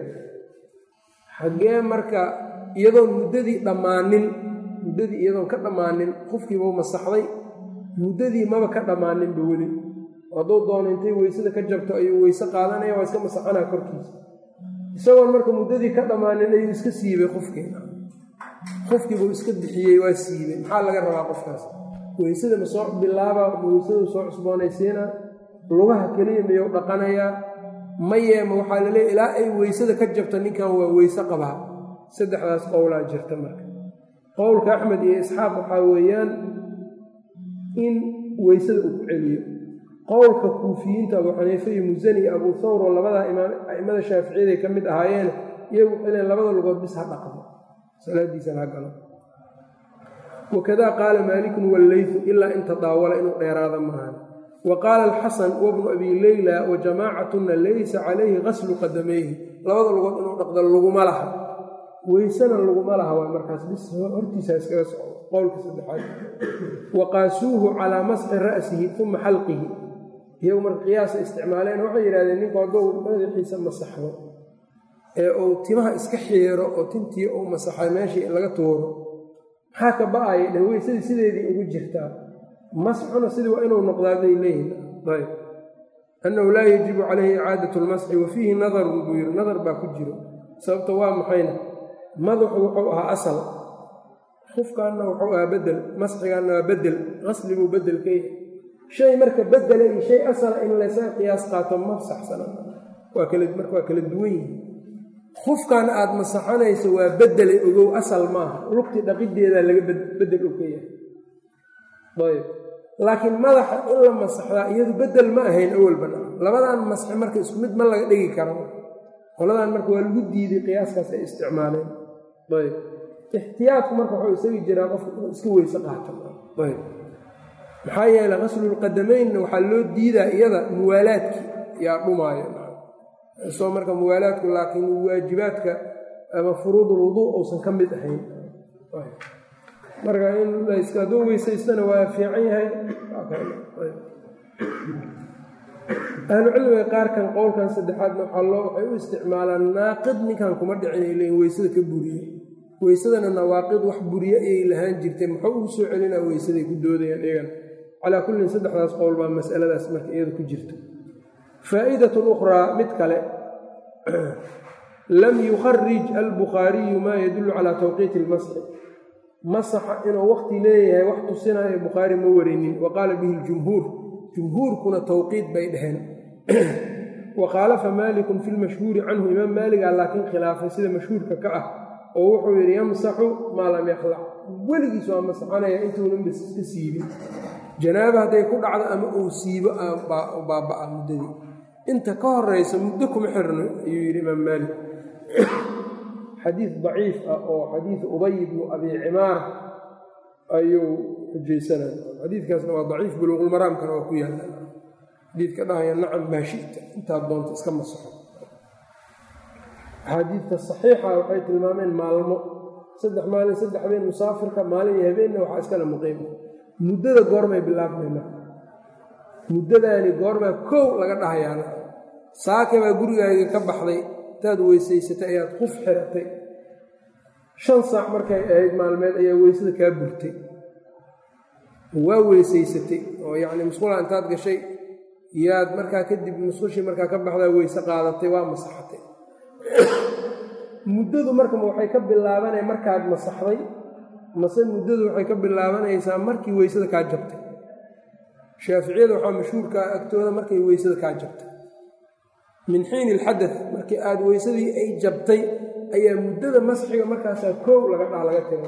xaggee marka iyadoon muddadii dhammaanin muddadii iyadoon ka dhammaanin qofkiibuu masaxday muddadii maba ka dhammaaninba weli hadduu doono intay weysada ka jabto ayuu weyse qaadanaya waa iska masaxanaa korkiisa isagoon marka muddadii ka dhammaanin ayuu iska siibay qofkiina qofkiibuu iska bixiyey waa siibay maxaa laga rabaa qofkaas weysada ma soo bilaabaa ma weysadu soo cusboonaysiinaa lugaha keliya miyuu dhaqanayaa mayeema waxaa laleeya ilaa ay weysada ka jabto ninkan waa weyse qabaa saddexdaas qowlaa jirta marka qowlka axmed iyo isxaaq waxaa weeyaan in weysada uu ku celiyo qowlka kuufiyiinta abuu xaniife iyo musani iyo abuu thawr oo labadaa imaam a'immada shaaficiyaday ka mid ahaayeen iyagu waxay leen labada lugood bis ha dhaqdo salaadiisana ha galo wakadaa qaala maalikun walleytu ilaa in tadaawala inuu dheeraada maahan wa qaala alxasan wabnu abi leyla wa jamaacatunna laysa calayhi qaslu qadamayhi labada lugood inuu dhaqdo laguma laha weysana laguma laha waa markaas bis hortiisa iskaga soco qowlka saddexaad wa qaasuuhu calaa masxi ra'sihi uma xalqihi iyagu marka qiyaasa isticmaaleen waxay yidhahdeen ninku hadduu madaxiisa masaxdo ee uu timaha iska xiiro oo tintii uu masaxay meeshii laga tuuro maxaa ka ba-aya dhe weysadii sideedii ugu jirtaa masxuna sidii waa inuu noqdaa bay leeyihin ayb annahu laa yajibu calayhi icaadatu lmasxi wa fiihi nadarun buu yiri nadar baa ku jiro sababta waa maxayna madaxu wuxuu ahaa asal khufkaanna wuxuu ahaa bedel masxigaanna waa bedel qasliguu bedel ka yahay shay marka bedela iyo shay asala in laysaga qiyaas qaato ma saxsana waa kala marka waa kala duwan yihi khufkan aad masaxanayso waa bedele ogow asal maaha lugti dhaqiddeedaa laga bedel og ka yahay ayb laakiin madaxa in la masaxdaa iyadu bedel ma ahayn awalbana labadan masxi marka isku mid ma laga dhigi karo qoladan marka waa lagu diiday qiyaaskaas ay isticmaaleen ayb ixtiyaadku marka wuxuu isaga jiraa qofka inuu iska weyse qaato ayb maxaa yeeley qaslulqadamaynna waxaa loo diidaa iyada muwaalaadki yaa dhumaayo soo marka muwaalaadku laakiin waajibaadka ama furuudul wuduu uusan ka mid ahayn marka in hadduu weysaystana waa fiican yahay ahlucilmiga qaarkan qowlkan saddexaadna waxaa loo waxay u isticmaalaan naaqid ninkan kuma dhicin ay leeyiin weysada ka buriye weysadana nawaaqid wax buriye ayay lahaan jirtay muxuu ugu soo celinaa weysaday ku doodayaan iyagana calaa kullin saddexdaas qowl baa masaladaas marka iyada ku jirta faa'idatun ukhraa mid kale lam yukharij albukhaariyu maa yadullu calaa tawqiiti ilmasxi masaxa inuu waqti leeyahay wax tusinayo bukhaari ma warinin wa qaala bihi ljumhuur jumhuurkuna tawqiid bay dhaheen wa khaalafa maalikun fi lmashhuuri canhu imaam maaligaa laakiin khilaafay sida mashhuurka ka ah oo wuxuu yidhi yamsaxu maa lam yakhlac weligiis waa masaxanaya intuunan bas iska siibin janaaba hadday ku dhacdo ama uu siibo baabba'a muddadii inta ka horaysa muddo kuma xirno ayuu yidhi imaam maalik xadiid daciif ah oo xadiidu ubay bnu abi cimaar ayuu xujaysanaya xadiidkaasna waa daciif buluuqulmaraamkana waa ku yaalla xadiidka dhahaya nacam maashita intaad doonta iska masaxo axaadiidta saxiixa waxay tilmaameen maalmo saddex maalin saddex habeen musaafirka maalin iyo habeenna waxaa iskala muqiima muddada goormay bilaabmayna muddadaani goormaa kow laga dhahayaana saake baa gurigaaga ka baxday intaad weysaysatay ayaad quf xiratay shan saac markay ahayd maalmeed ayaa weysada kaa burtay waa weysaysatay oo yacni musqula intaad gashay yaad markaa kadib musqushii markaa ka baxdaa weyse qaadatay waa masaxatay muddadu marka waxay ka bilaabanaya markaad masaxday mase muddadu waxay ka bilaabanaysaa markii weysada kaa jabtay shaaficiyada waxaa mashhuurkaa agtooda markay weysada kaa jabtay min xiini ilxadad markii aada weysadii ay jabtay ayaa muddada masxiga markaasaa koow laga dhaha laga tira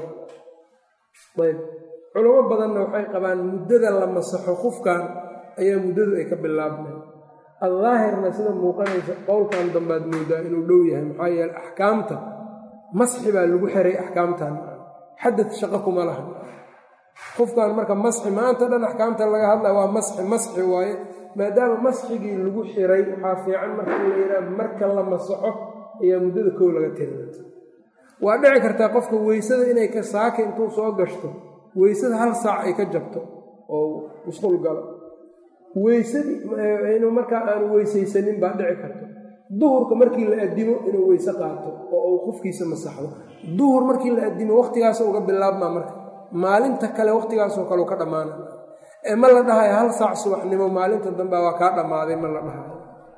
ayb culamo badanna waxay qabaan muddada la masaxo qufkan ayaa muddadu ay ka bilaabmay aldaahirna sida muuqanaysa qowlkan dambaad moodaa inuu dhow yahay maxaa yeele axkaamta masxi baa lagu xiray axkaamtan xadad shaqo kuma laha qofkan marka masxi maanta dhan axkaamta laga hadlaya waa masxi masxi waaye maadaama masxigii lagu xiray waxaa fiican marka in la yidhaha marka la masaxo ayaa muddada kow laga tira waa dhici kartaa qofka weysada inay ka saaka intuu soo gashto weysada hal saac ay ka jabto oo musqul galo weysadii inuu markaa aanu weysaysanin baa dhici karto duhurka markii la addimo inuu weyse qaato oo uu qofkiisa masaxdo duhur markii la addimo wakhtigaas uga bilaabmaa marka maalinta kale wakhtigaasoo kale ka dhammaana ee ma la dhahayo hal saac subaxnimo maalinta dambe waa kaa dhammaaday ma la dhahayo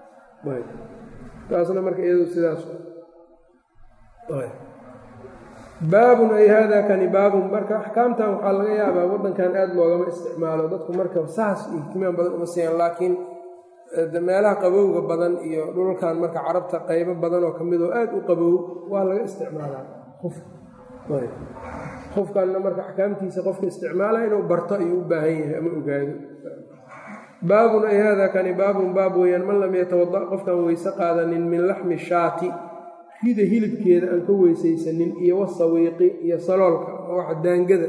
taasna marka iyadu sidaas baabun ay haadaa kani baabun marka axkaamtan waxaa laga yaabaa waddankan aada loogama isticmaalo dadku marka saas ihtimaam badan uma siiyaan laakiin meelaha qabowga badan iyo dhulkan marka carabta qaybo badan oo ka mid oo aada u qabow waa laga isticmaalaa qofkanna marka axkaamtiisa qofka isticmaala inuu barto ayuu u baahan yahay ama ogaado baabun ay haadaa kani baabun baab weeyaan man lam yatawada qofkaan weyse qaadanin min laxmi shaati rida hilibkeeda aan ka weysaysanin iyo wasawiiqi iyo saloolka waxa daangada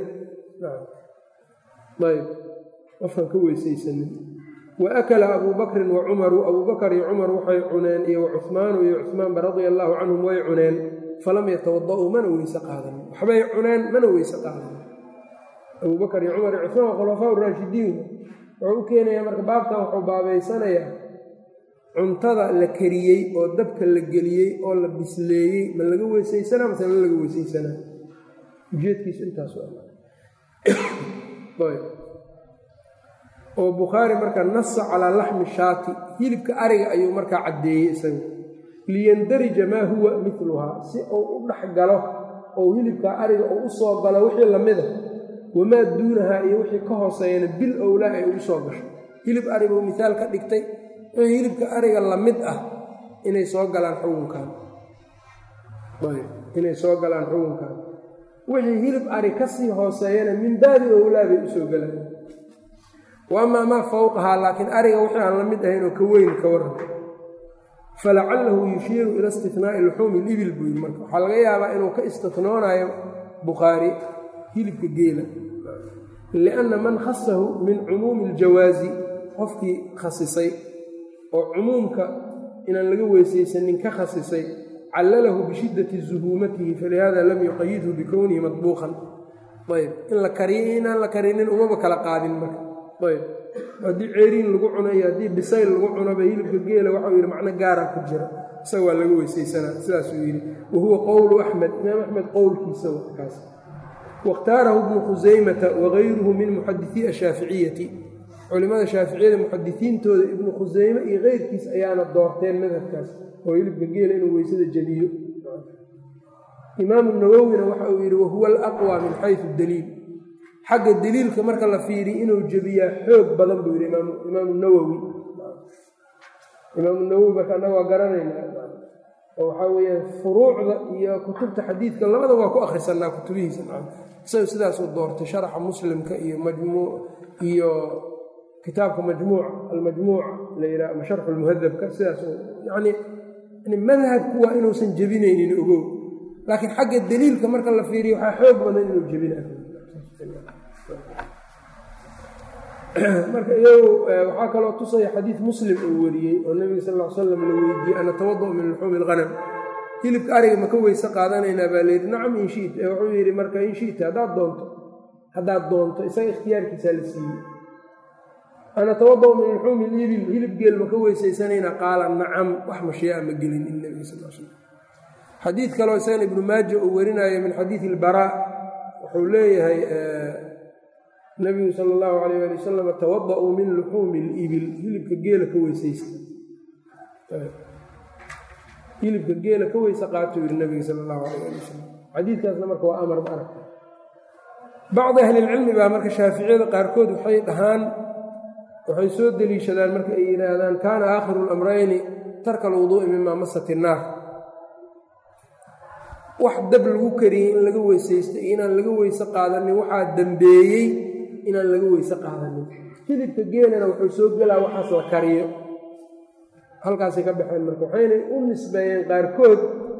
ayb qofkaan ka weysaysanin wa akala abuu bakrin wa cumaru abuu bakar iyo cumar waxay cuneen iyo wacuhmaanu iyo cuhmaanba radia allaahu canhum way cuneen falam yatawada'uu mana weyse qaadanin waxbay cuneen mana weyse qaadanin abuu bakar iyo cumar iyo cuhmaan waa khulafaa raashidiin wuxuu u keenayaa marka baabkan wuxuu baabaysanayaa cuntada la kariyey oo dabka la geliyey oo la bisleeyey ma laga weysaysanaa mase ma laga weysaysanaa ujeedkiisu intaas oo bukhaari marka nasa calaa laxmi shaati hilibka ariga ayuu markaa caddeeyey isaga liyandarija maa huwa miluhaa si uu u dhex galo oo hilibka ariga uu u soo galo wixii lamida wamaa duunahaa iyo wixii ka hooseeyana bil owlaa ay ugu soo gasho hilib ariga uu mihaal ka dhigtay wixii hilibka ariga la mid ah inay soo galaan xukunkan inay soo galaan xukunkan wixii hilib ari ka sii hooseeyana min baabi owlaa bay usoo galaan wa amaa maa fowqahaa laakiin ariga wixii aan la mid ahayn oo ka weyn ka waran falacalahu yushiiru ila istinaa'i luxuumi libil buu yiri marka waxaa laga yaabaa inuu ka istinoonayo bukhaari hilibka geela lianna man khasahu min cumuumi iljawaazi qofkii khasisay oo cumuumka inaan laga weysaysanin ka khasisay callalahu bishiddati zuhuumatihi falihada lam yuqayidhu bikownihi madbuuqan ayb in la kariyo inaan la karinin umaba kala qaadin marka ayb haddii ceeriin lagu cuno iyo haddii bisayl lagu cunoba hilibka geela waxau yidhi macno gaara ku jira isaga waa laga weysaysanaa sidaasuu yidhi wa huwa qowlu axmed imaam axmed qowlkiisa kaas waاkhtaarahu ibnu khusaymata wagayruhu min muxadisii ashaaficiyati culimada shaaficiyada muxadisiintooda ibnu khusayme iyo keyrkiis ayaana doorteen madhabkaas oo hilibka geela inuu weysada jebiyo imaamu nawowina waxa uu yidhi wahuwa alaqwى min xayثu daliil xagga deliilka marka la fiiriy inuu jebiyaa xoog badan buu yidhi imaamu nawowi imaamu nawowi marka annaga waa garanayna oo waxaa weeyaan furuucda iyo kutubta xadiidka labada waa ku akhrisanaa kutubihiisa isaga sidaasuu doortay sharaxa muslimka iyo majmuu iyo kitaabka majmuuc almajmuuc la yidhaha ama sharxu lmuhadabka sidaas yani yani madhabku waa inuusan jebinaynin ogow laakiin xagga deliilka marka la fiiriyo waxaa xoog badan inuu jebinayo marka iyagu waxaa kaloo tusaya xadiid muslim uu wariyey oo nebiga sal l slam la weydiiyey ana tawada' min luxuumi ilqanam hilibka ariga ma ka weyse qaadanaynaa baa layidhi nacam in shita wuxuu yidhi marka in shita haddaad doonto haddaad doonto isaga ikhtiyaarkiisaa la siiyey ana tawada' min luxuumi libil hilib geel ma ka weysaysanaynaa qaala nacam wax mashiyaa ma gelin in nebiga sal l slam xadiid kaloo isagana ibnu maaja uu warinayo min xadiidi ilbaraa wuxuu leeyahay nabigu sala allahu alayh ali wasalam tawada-uu min luxuumi libil hilibka geela ka weysaysta hilibka geela ka weyse qaatuu yihi nabiga sala allahu alayh ali wasalam xadiidkaasna marka waa amar ma aragta bacdi ahlilcilmi baa marka shaaficiyada qaarkood waxay dhahaan waxay soo deliishadaan marka ay yidhaahdaan kaana aakhiru lamrayni tarka alwuduu'i mima masat innaar wax dab lagu kariyey in laga weysaysto iyo inaan laga weyse qaadanin waxaa dambeeyey inaan laga weyse qaadanin hilibka geelana wuxuu soo gelaa waxaas la kariyo halkaasay ka baxeen marka waxaynay u nisbeeyeen qaarkood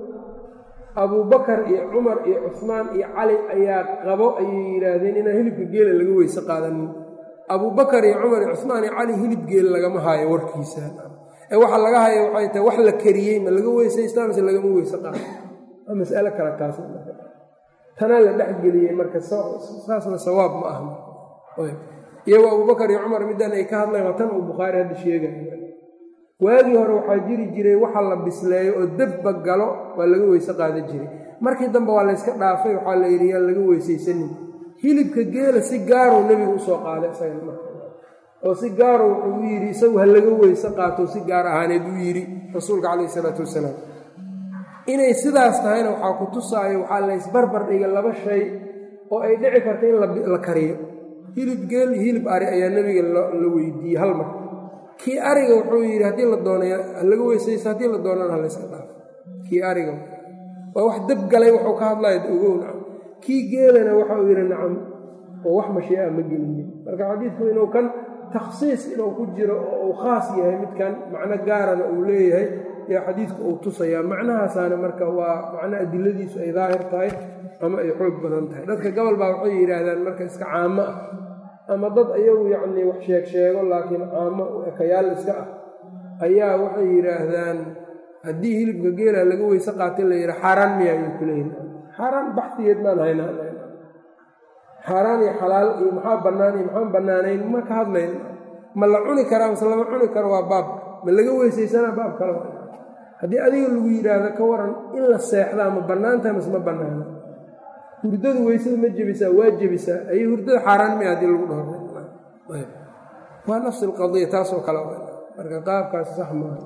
abuubakar iyo cumar iyo cusmaan iyo cali ayaa qabo ayay yidhaahdeen inaan hilibka geela laga weyse qaadanin abuubakar iyo cumar iyo cusmaan iyo cali hilib geel lagama haayo warkiisa ee waxa laga hayo waxay tahay wax la kariyey ma laga weysaystaa mise lagama weyse qaado waa mas'alo kale taas tanaa la dhexgeliyey marka saasna sawaab ma aha iyagoo abubakar iyo cumar middan ay ka hadlayn waa tan uu bukhaari hadda sheegaya waagii hore waxaa jiri jiray waxa la bisleeyo oo debba galo waa laga weyse qaadan jiray markii dambe waa layska dhaafay waxaa la yidhi yaan laga weysaysanin hilibka geela si gaaruu nebigu usoo qaaday isaga marka oo si gaaro wuxuu u yidhi isagu ha laga weyse qaato si gaar ahaaneed uu yidhi rasuulka calayh isalaatu wasalaam inay sidaas tahayna waxaa ku tusaayo waxaa laysbarbar dhiga laba shay oo ay dhici karta in la kariyo hilib geel iyo hilib ari ayaa nebiga la weydiiyey hal mar kii ariga wuxuu yidhi haddii la doonay halaga weysaysto haddii la doonana halayska dhaafo kii ariga waa wax dab galay wuxuu ka hadlaya ogow nacam kii geelana waxa uu yidhi nacam oo wax mashii'a ma gelinin marka xadiidku inuu kan takhsiis inuu ku jiro oo uu khaas yahay midkan macno gaarana uu leeyahay yaa xadiidku uu tusayaa macnahaasaana marka waa macno adiladiisu ay daahir tahay ama ay xoog badan tahay dadka gobol baa waxay yidhaahdaan marka iska caamo ah ama dad ayagu yacnii wax sheeg sheego laakiin caamo ekayaal iska ah ayaa waxay yidhaahdaan haddii hilibka geela laga weyse qaatay la yidha xaaraan miya ayuu ku leeyihi xaaraan baxdigeed maan haynaa xaaraan iyo xalaal iyo maxaa bannaan iyo maxaan bannaanayn ma ka hadlayn ma la cuni karaa mase lama cuni karo waa baab ma laga weysaysanaa baab kale haddii adiga lagu yidhaahdo ka waran in la seexdaa ma bannaantaha mase ma bannaana hurdadu weysada ma jebisaa waa jebisaa ayay hurdada xaaraan miya haddii lagu dhaho waa nafsi alqadiya taasoo kale marka qaabkaas sax maaha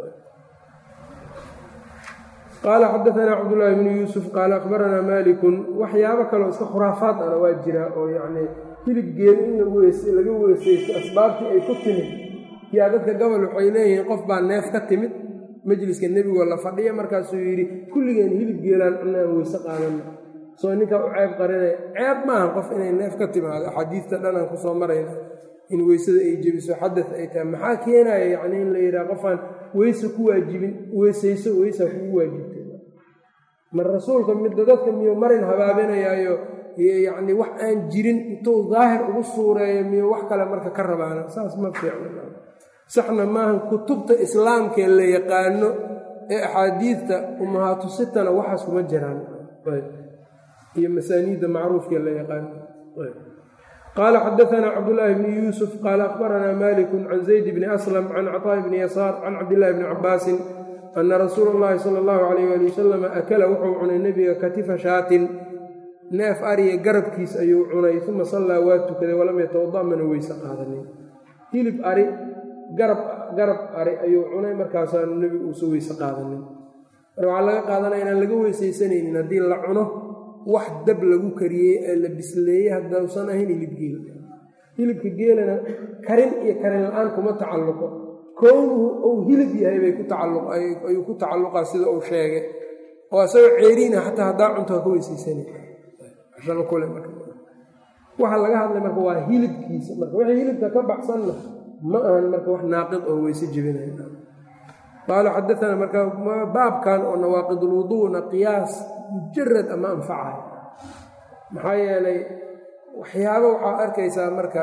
qaala xadaanaa cabdullaahi bnu yuusuf qaala akhbaranaa maalikun waxyaabo kaleo iska khuraafaad ana waa jiraa oo yacnii hilib geel in laga weysaysto asbaabtii ay ku timid yaa dadka gobol waxay leeyihiin qof baa neef ka timid majliska nebigoo la fadhiya markaasuu yidhi kulligeen hilib geelaan cunaan weyse qaadana soo ninkaa u ceeb qarinaya ceeb maaha qof inay neef ka timaado axaadiista dhanaan kusoo marayna in weysada ay jebiso xadad ay tahay maxaa keenaya yacni in la yidhaha qofaan weyse ku waajibin weysayso weysaa kugu waajibtay mar rasuulka midda dadka miyuu marin habaabinayaayo yacni wax aan jirin intuu daahir ugu suureeyo miyuu wax kale marka ka rabaana saas ma fiicna saxna maaha kutubta islaamkee la yaqaano ee axaadiidta ummahaatu sitana waxaas kuma jiraan iyo masaaniidda macruufkee la yaqaano qaala xadaanaa cabdulaahi bni yuusuf qaala akhbaranaa maliku can zayd bni aslam can caطaa'i bni yasaar can cabdillahi bni cabaasin ana rasuula اllahi sala اllahu alayh ali wasalam akala wuxuu cunay nebiga katifa shaatin neef ariya garabkiis ayuu cunay uma sallaa waa tukaday walam yatawada mana weyse qaadanin hilib ari garab garab ari ayuu cunay markaasaanu nebigu uusa weyse qaadanin marka waxaa laga qaadanaya inaan laga weysaysanaynin haddii la cuno wax dab lagu kariyey ee la bisleeyey haddausan ahayn hilib geel hilibka geelana karin iyo karin la-aan kuma tacalluqo kownuhu uu hilib yahay bay ku tacalluqayuu ku tacalluqaa sida uu sheegay oo isagoo ceeriina xataa haddaa cunto ha ka weysaysanay waxa laga hadlay marka waa hilibkiisa marka wixii hilibka ka baxsanna ma ahan marka wax naaqid oo weyse jebinaya qaala xadaana marka baabkan oo nawaaqidulwuduuna qiyaas mujarad ama anfacayo maxaa yeelay waxyaaba waxaa arkaysaa marka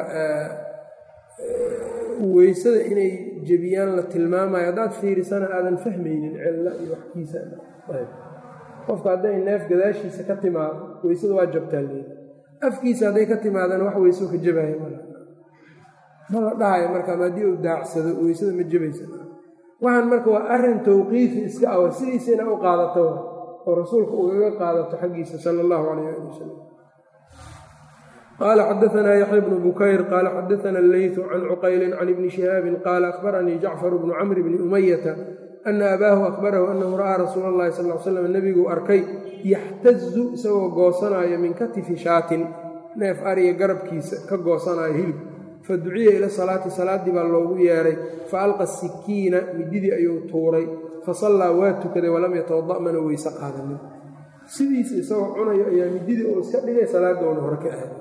weysada inay jebiyaan la tilmaamayo haddaad fiirisana aadan fahmaynin cilla iyo waxkiisa qofka hadday neef gadaashiisa ka timaado weysada waa jabtaa leeda afkiisa hadday ka timaadana wax weyso ka jebaya ma la dhahayo marka ama haddii uu daacsado weysada ma jebaysa waxaan marka waa arrin tawqiifi iska awa sidiisa ina u qaadato oo rasuulka ugaga qaadato xaggiisa sala allahu calayh ali wasalam qaala xadaanaa yaxya bnu bukayr qaala xadaana alleytu can cuqaylin can ibni shihaabin qaala akhbaranii jacfar bnu camri bni umayata ana abaahu akhbarahu anahu ra'aa rasuula allahi sal l slam nebiguu arkay yaxtazu isagoo goosanaayo min katifi shaatin neef ariga garabkiisa ka goosanaayo hilib fa duciya ila salaati salaaddii baa loogu yeedhay fa alqa sikiina mididii ayuu tuuray fa sallaa waa tukaday walam yatawada mana weyse qaadanin sidiisa isagoo cunayo ayaa mididii uu iska dhigay salaadoona hore ka ahay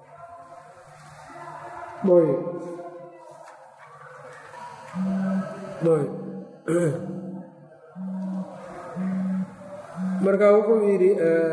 marka wuxuu yidhi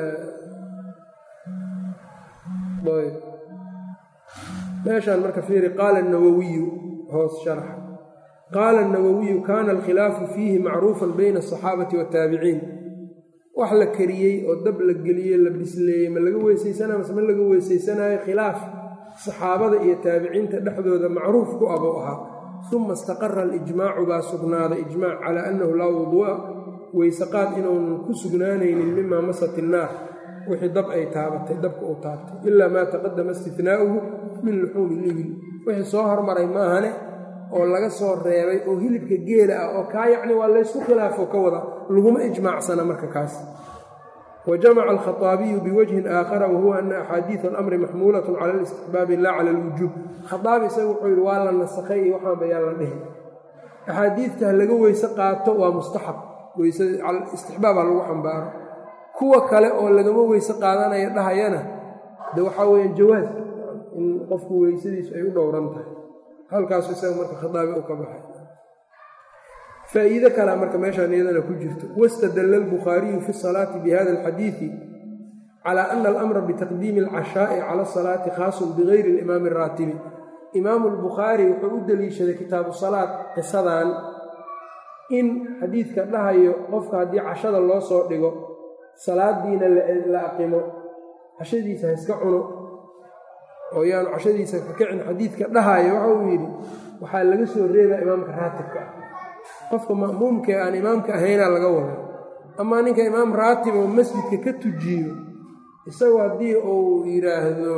meeshaan marka fiiri qaala nawowiyu hoos sharax qaala nawowiyu kaana alkhilaafu fiihi macruufan bayna asaxaabati waataabiciin wax la kariyey oo dab la geliyey la bisleeyey ma laga weysaysanaya mase ma laga weysaysanaayo khilaaf saxaabada iyo taabiciinta dhexdooda macruuf ku abuu ahaa uma istaqara alijmaacu baa sugnaaday ijmaac calaa annahu laa wuduu'a weysaqaad inuunan ku sugnaanaynin mimaa masat innaar wixii dab ay taabatay dabka uu taabtay ilaa maa taqadama istinaa'uhu min luxuumi libil wixii soo hormaray maahane oo laga soo reebay oo hilibka geela ah oo kaa yacni waa laysku khilaafo ka wada laguma ijmaacsana marka kaas wa jamaca alkhaaabiyu biwajhin aakhara wahuwa ana axaadiida alamri maxmuulatun cala alistixbaabi laa cala alwujuub khaaabi isaga wuxuu yidhi waa la nasakhay iyo waxaan bayaan la dhihi axaadiidta laga weyse qaato waa mustaxab istixbaabha lagu xambaaro kuwa kale oo lagama weyse qaadanaya dhahayana de waxaa weeyaan jawaas in qofku weysadiisu ay u dhowran tahay halkaasu isaga marka khadaabi u ka baxay faa'iide kalea marka meeshaan iyadana ku jirto wastadalla albukhaariyu fi salaati bihada alxadiidi calaa ana alamra bitaqdiimi alcashaa'i cala asalaati khaasun bigayri alimaami araatibi imaamu albukhaari wuxuu u deliishaday kitaabu salaad qisadan in xadiidka dhahayo qofka haddii cashada loo soo dhigo salaadiina la aqimo cashadiisa ha iska cuno oo yaanu cashadiisa ka kicin xadiidka dhahayo waxa uu yidhi waxaa laga soo reebaa imaamka raatibka ah qofka ma'muumkae aan imaamka ahaynaa laga wada amaa ninka imaam raatib oo masjidka ka tujiyo isagu haddii uu yidhaahdo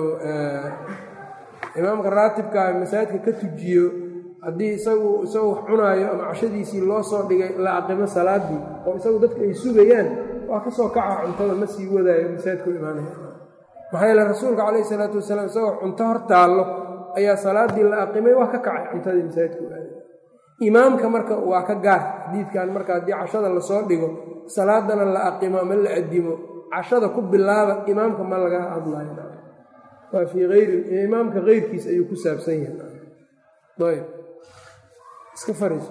imaamka raatibkaa masaajidka ka tujiyo haddii isagu isagu wax cunaayo ama cashadiisii loo soo dhigay la aqimo salaadii oo isagu dadka ay sugayaan waa ka soo kaca cuntada ma sii wadaayo masaajidku imaanaya maxaa yeele rasuulka calayhi isalaatu wasalaam isagoo cunto hor taallo ayaa salaadii la aqimay waa ka kacay cuntadii masaajidku aaday imaamka marka waa ka gaar xadiidkan marka haddii cashada lasoo dhigo salaadana la aqimo ama la adimo cashada ku bilaaba imaamka ma laga hadlayo waa fii ayri imaamka keyrkiis ayuu ku saabsan yahay ayb iska fariiso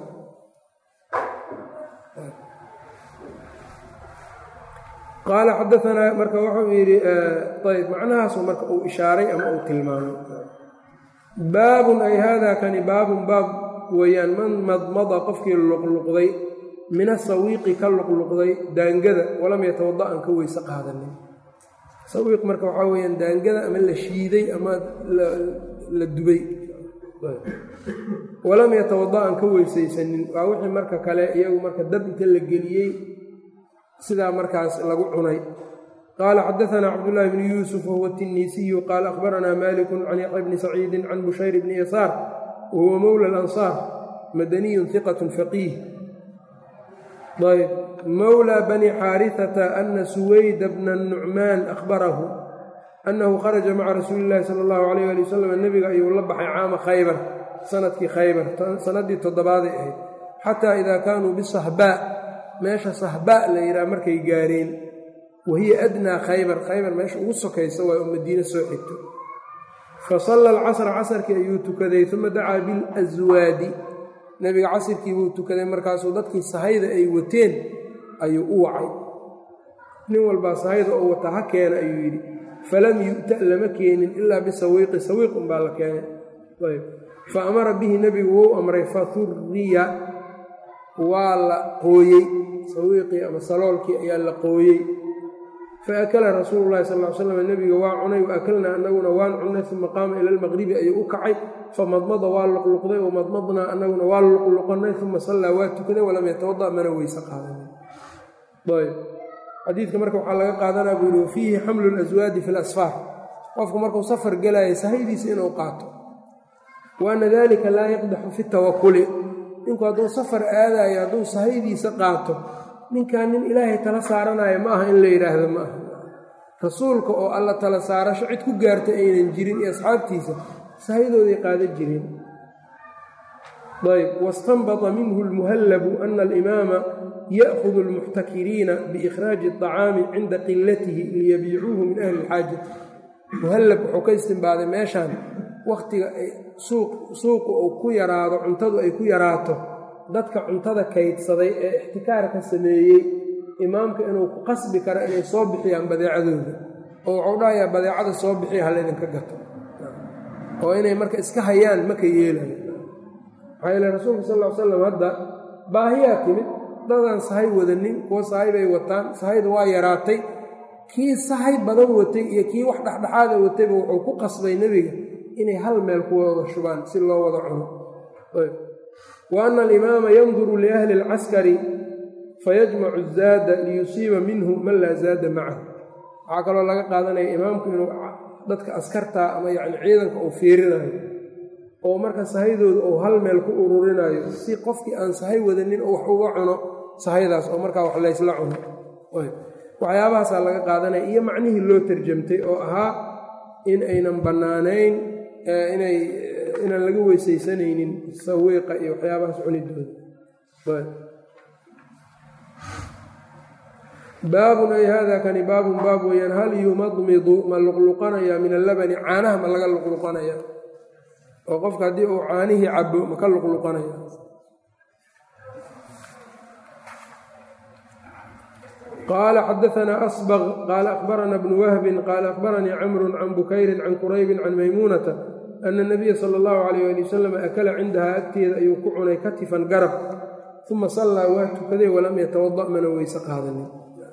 qaala xadaanaa marka wuxuu yidhi ayb macnahaasu marka uu ishaaray ama uu tilmaamay baabun ay haadaa kani baabun baab weeyaan man madmada qofkii luqluqday min asawiiqi ka luqluqday daangada walam yatawada an ka weyse qaadanin sawiiq marka waxaa weyaan daangada ama la shiiday ama la dubay walam yatawada aan ka weysaysanin waa wixii marka kale iyagu marka dab inta la geliyey sidaa markaas lagu cunay qaala xadaanaa cabdullaahi bni yuusuf wahuwa tinisiyu qaala akhbaranaa maliku can yaxya bni saciidin can bushayr bni yasaar wahuwa mowla alansaar madaniyun hiqat faqiih ayb mowlى bni xaariثata ana suwayda bna nucmaan ahbarahu annahu kharaja maca rasuuli اllahi sala اllahu alayh ali wasalam nebiga ayuu la baxay caama khaybar sanadkii khaybar sanadii toddobaaday ahayd xataa idaa kaanuu bisahbaa meesha sahbaa la yidhaha markay gaareen wahiya adnaa khaybar khaybar meesha ugu sokaysa waa oo madiine soo xigto fasalla alcasra casarkii ayuu tukaday uma dacaa bilaswaadi nebiga casirkii buu tukaday markaasuu dadkii sahayda ay wateen ayuu u wacay nin walbaa sahayda oo wata ha keena ayuu yidhi falam yu'ta lama keenin ilaa bisawiiqi sawiiq unbaa la keenay ayb fa amara bihi nebigu wou amray fahuriya waa la qooyey sawiiqii ama saloolkii ayaa la qooyey fa akala rasuulu llahi sal l slam nebiga waa cunay wa akalnaa annaguna waan cunnay uma qaama ila almaqribi ayuu u kacay famadmada waa luqluqday wa madmadnaa annaguna waa luqluqanay uma sallaa waa tukaday walam yatawada mana weyse qaadanin ayb xadiidka marka waxaa laga qaadanaa buu yihi wafiihi xamlu laswaadi fi lasfaar qofku markuu safar gelaya sahaydiisa inuu qaato wa ana dalika laa yaqdaxu fi tawakuli ninku hadduu safar aadayo hadduu sahaydiisa qaato ninkan nin ilaahay tala saaranayo ma aha in la yidhaahdo ma aha rasuulka oo alla tala saarasho cid ku gaarta aynan jirin iyo asxaabtiisa sahaydooday qaadan jireen ayb wastanbata minhu lmuhallabu ana alimaama ya'hudu almuxtakiriina biikhraaji aطacaami cinda qilatihi liyabiicuuhu min ahli ilxaajati muhallab wuxuu ka istimbaaday meeshaan wakhtiga ay suuqu uu ku yaraado cuntadu ay ku yaraato dadka cuntada kaydsaday ee ixtikaarka sameeyey imaamka inuu ku qasbi karo inay soo bixiyaan badeecadooda oo wuxuu dhahayaa badeecada soo bixiya halaydinka gato oo inay marka iska hayaan maka yeelayo maxaa yeele rasuulka sal ll ly slam hadda baahiyaa timid dadaan sahay wadanin kuwa sahay bay wataan sahayda waa yaraatay kii sahay badan watay iyo kii wax dhexdhexaada watayba wuxuu ku qasbay nebiga inay hal meel ku wada shubaan si loo wada cuno wa ana alimaama yanduru liahli alcaskari fayajmacu zaada liyusiiba minhu man laa zaada macahu waxaa kaloo laga qaadanaya imaamku inuu dadka askartaa ama yacni ciidanka uu fiirinayo oo marka sahaydooda uu hal meel ku ururinayo si qofkii aan sahay wadanin oo wax uga cuno sahaydaas oo markaa wax laysla cuno waxyaabahaasaa laga qaadanaya iyo macnihii loo tarjamtay oo ahaa in aynan bannaanayn inay inaan laga weysaysanaynin sawiiqa iyo waxyaabahaas cunidooda baabun ay hada kani baabun baab weeyaan hal yumadmidu ma luqluqanayaa min allabani caanaha ma laga luqluqanaya oo qofka haddii uu caanihii cabo ma ka luqluqanaya qaala xadaanaa asbq qaala akhbarana bnu wahbin qaala akhbaranii camru can bukayrin can quraybin can maymuunata ana nabiya sala allahu calayh ali wasalam akala cindahaa agteeda ayuu ku cunay katifan garab uma sallaa waa tukaday walam yatawada mana weyse qaadanin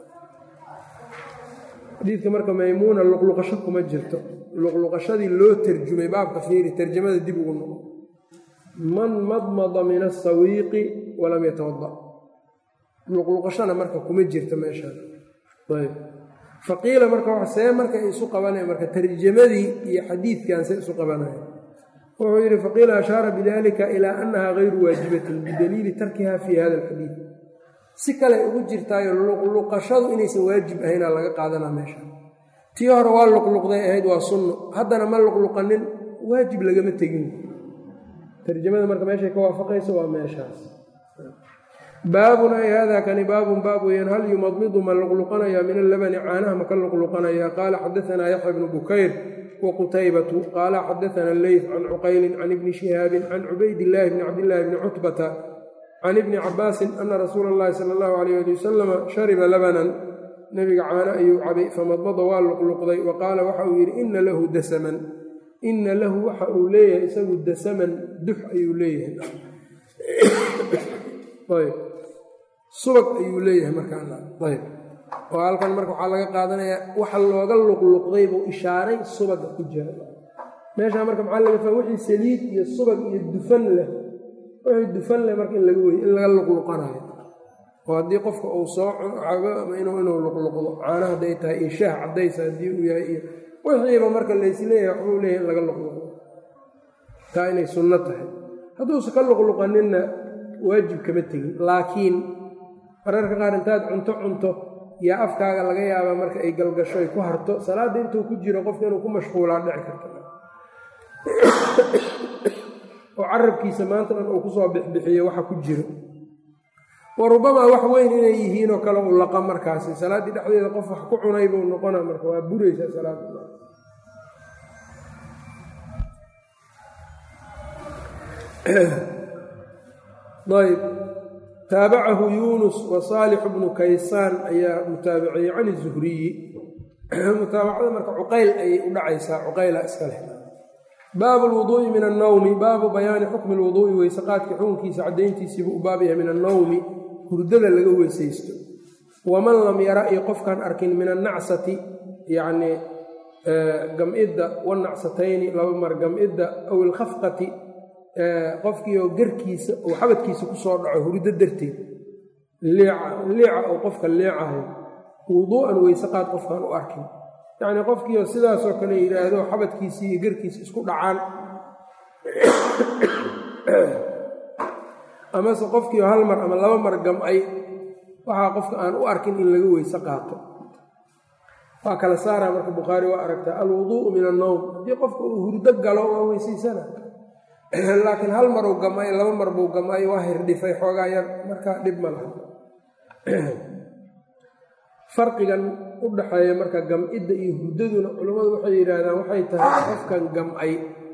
xadiidka marka maymuuna luqluqasho kuma jirto luqluqashadii loo terjumay baabka fiiri terjamada dib ugu noqo man madmada min asawiiqi walam yatawada luqluqashana marka kuma jirto meeshaan ayb faqiila marka see marka isu qabanaya marka tarjamadii iyo xadiidkan se isu qabanaya wuxuu yidhi faqiila ashaara bidalika ilaa annaha gayru waajibatin bidaliili tarkiha fi hada alxadiid si kale ugu jirtaayo luqluqashadu inaysan waajib ahaynaa laga qaadanaa meesha tii hore waa luqluqday ahayd waa sunno haddana ma luqluqanin waajib lagama tegin tarjamada marka meeshay ka waafaqayso waa meeshaas baabun ay hada kani baabun baab weyaan hal yumadmidu ma luqluqanaya min allabani caanaha maka luqluqanaya qaala xadaanaa yaxya bnu bukayr wqutaybatu qaala xadaana leyth can cuqaylin can ibni shihaabin can cubaydillaahi bni cabdillaahi bni cutbata can ibni cabaasin ana rasuula allahi sala allahu alayh ali wasalama shariba labanan nebiga caano ayuu cabay famadmada waa luqluqday wa qaala waxa uu yidhi ina lahu dasaman ina lahu waxa uu leeyahay isagu dasaman dux ayuu leeyahay subag ayuu leeyahay markaayb oo halkan marka waxaa laga qaadanayaa waxa looga luqluqday buu ishaaray subaga ku jira meeshaa marka maxaa laga faa wixii saliid iyo subag iyo dufan leh wixii dufan leh marka in laga wey in laga luqluqanayo oo haddii qofka uu soo cabo ama inuu inuu luqluqdo caana hadday tahay iyo shaah cadaysa haddii uu yahay iyo wixiiba marka laysleeyahay waxbuu leeyahay in laga luqluqdo taa inay sunno tahay hadduusa ka luqluqaninna waajib kama tegin laakiin mararka qaar intaad cunto cunto yaa afkaaga laga yaabaa marka ay galgasho ay ku harto salaadda intuu ku jiro qofka inuu ku mashquulaa dhici karta oo carabkiisa maanta dhan uu kusoo bixbixiyo waxa ku jiro wa rubamaa wax weyn inay yihiinoo kale u laqa markaasi salaaddii dhexdeeda qof wax ku cunay buu noqona marka waa buraysaa salaadda ayb taabacahu yuunus wa saalixu bnu kaysaan ayaa mutaabiciyey can izuhriyi mutaabacada marka cuqayl ayay u dhacaysaa cuqayla iska leh baabu lwuduu'i min annawmi baabu bayaani xukmi lwuduu'i weyseqaadka xukunkiisa caddayntiisiibuu u baab yahay min annawmi hurdada laga weysaysto waman lam yara iyo qofkaan arkin min annacsati yacnii gam-idda wanacsatayni laba mar gam-idda aw ilkhafqati qofkiioo garkiisa uu xabadkiisa ku soo dhaco hurdo darteed liica uu qofka liicahay wuduu'an weyseqaad qofkaan u arkin yacnii qofkiioo sidaasoo kale yidhaahdo xabadkiisii iyo garkiisa isku dhacaan amase qofkiio hal mar ama laba mar gam-ay waxaa qofka aan u arkin in laga weyse qaato waa kala saaraa marka bukhaari waa aragtaa alwuduu'u min annowm haddii qofka uu hurdo galo waa weysaysana laakiin hal maruu gam-ay laba mar buu gam-ay waa hirdhifay xoogaa yar markaa dhib ma laha farqigan u dhaxeeya marka gam-idda iyo hurdaduna culammadu waxay yidhaahdaan waxay tahay qofkan gam-ay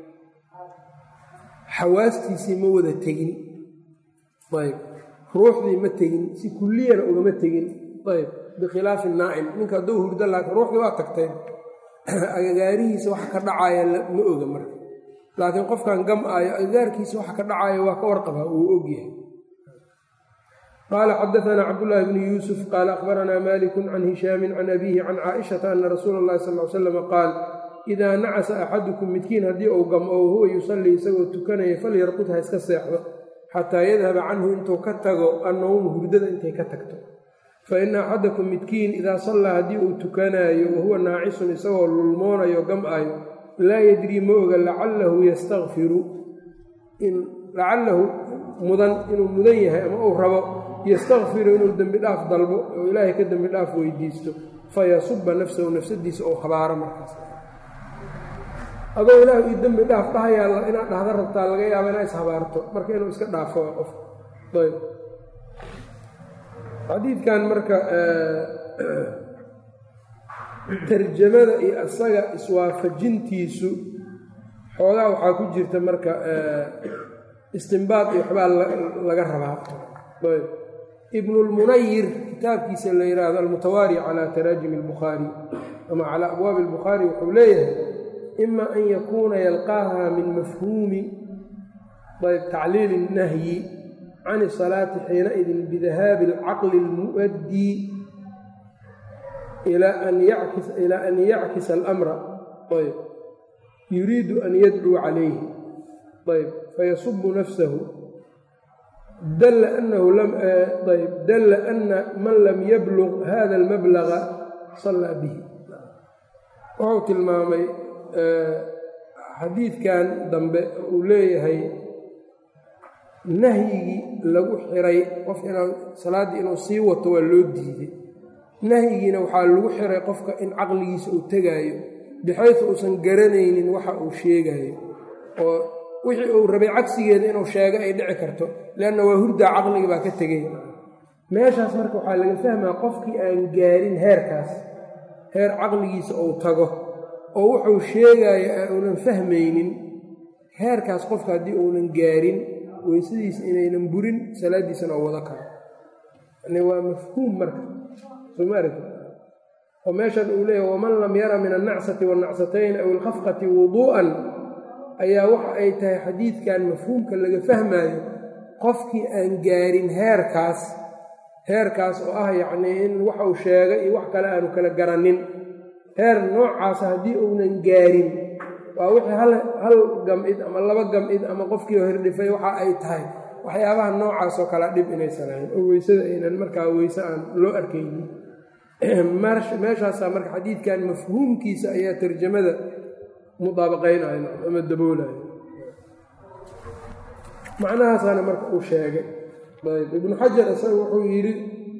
xawaastiisii ma wada tegin ayb ruuxdii ma tegin si kulliyana ugama tegin ayb bikhilaafi naa'im ninka hadduu hurdo laakiin ruuxdii waa tagteen agagaarihiisa waxa ka dhacaya ma oga marka laakiin qofkan gam-aayo agagaarkiisa waxa ka dhacaya waa ka warqabaa wuu ogyahay qaala xadaanaa cabdulaahi bnu yuusuf qaala akhbaranaa maliku can hishaamin can abiihi can caaishata ana rasuula اllahi sal l slam qaal idaa nacasa axadukum midkiin haddii uu gam-o huwa yusallii isagoo tukanaya falyarqud ha iska seexdo xataa yadhaba canhu intuu ka tago annowmu hurdada intay ka tagto fa ina axadakum midkiin idaa sallaa haddii uu tukanaayo wahuwa naacisun isagoo lulmoonayo gam-ayo laa yadrii ma oga lacalahu yastakfiru lacalahu mudan inuu mudan yahay ama uu rabo yastakfiru inuu dembi dhaaf dalbo oo ilaahay ka dembi dhaaf weydiisto fayasuba nafsahu nafsadiisa oo habaaro markaas adoo ilaahu io dembi dhaaf dhahayaa inaad dhahda rabtaa laga yaaba inaa ishabaarto marka inuu iska dhaafo qof ayb xadiidkan marka tarjamada iyo asaga iswaafajintiisu xoogaa waxaa ku jirta marka istimbaad iyo waxbaa laga rabaa ayb ibnulmunayir kitaabkiisa la yidhaahdo almutawaari calaa taraajimi albukhaari ama calaa abwaabi albukhaari wuxuu leeyahay ima an yakuuna yalqaaha min mafhuumi ayb tacliili اnnahyi can isalaati xiinaidin bidahaabi alcaqli اlmu'addii ilaa an yackisa alamra ayb yuriidu an yadcuu calayhi ayb fayasubu nafsahu dalla anahu ayb dalla ana man lam yablug hada almablaga sallaa bihi wuxuu tilmaamay xadiidkan dambe uu leeyahay nahyigii lagu xiray qof inaan salaaddii inuu sii wato waa loo diiday nahyigiina waxaa lagu xiray qofka in caqligiisa uu tegaayo bixaysu uusan garanaynin waxa uu sheegayo oo wixii uu rabay cagsigeeda inuu sheego ay dhici karto leanna waa hurdaa caqliga baa ka tegay meeshaas marka waxaa laga fahmaa qofkii aan gaarin heerkaas heer caqligiisa uu tago oo wuxuu sheegaayo uunan fahmaynin heerkaas qofka haddii uunan gaarin weysadiisa inaynan burin salaaddiisana oo wado karo yani waa mafhuum marka sooma aragti oo meeshan uu leeyahy waman lam yara min annacsati waannacsatayn aw ilkhafqati wuduu'an ayaa waxa ay tahay xadiidkan mafhuumka laga fahmaayo qofkii aan gaarin heerkaas heerkaas oo ah yacnii in waxa uu sheegay iyo wax kale aanu kala garanin heer noocaasa haddii uunan gaarin waa wixii hal hal gam-id ama laba gam-id ama qofkii oo hirdhifay waxa ay tahay waxyaabaha noocaasoo kale dhib inaysan ahayn oo weysada aynan markaa weyse aan loo arkaynin meeshaasaa marka xadiidkan mafhuumkiisa ayaa tarjamada mudaabaqaynayo ama daboolayo macnahaasaana marka uu sheegay ayb ibnu xajar isaga wuxuu yidhi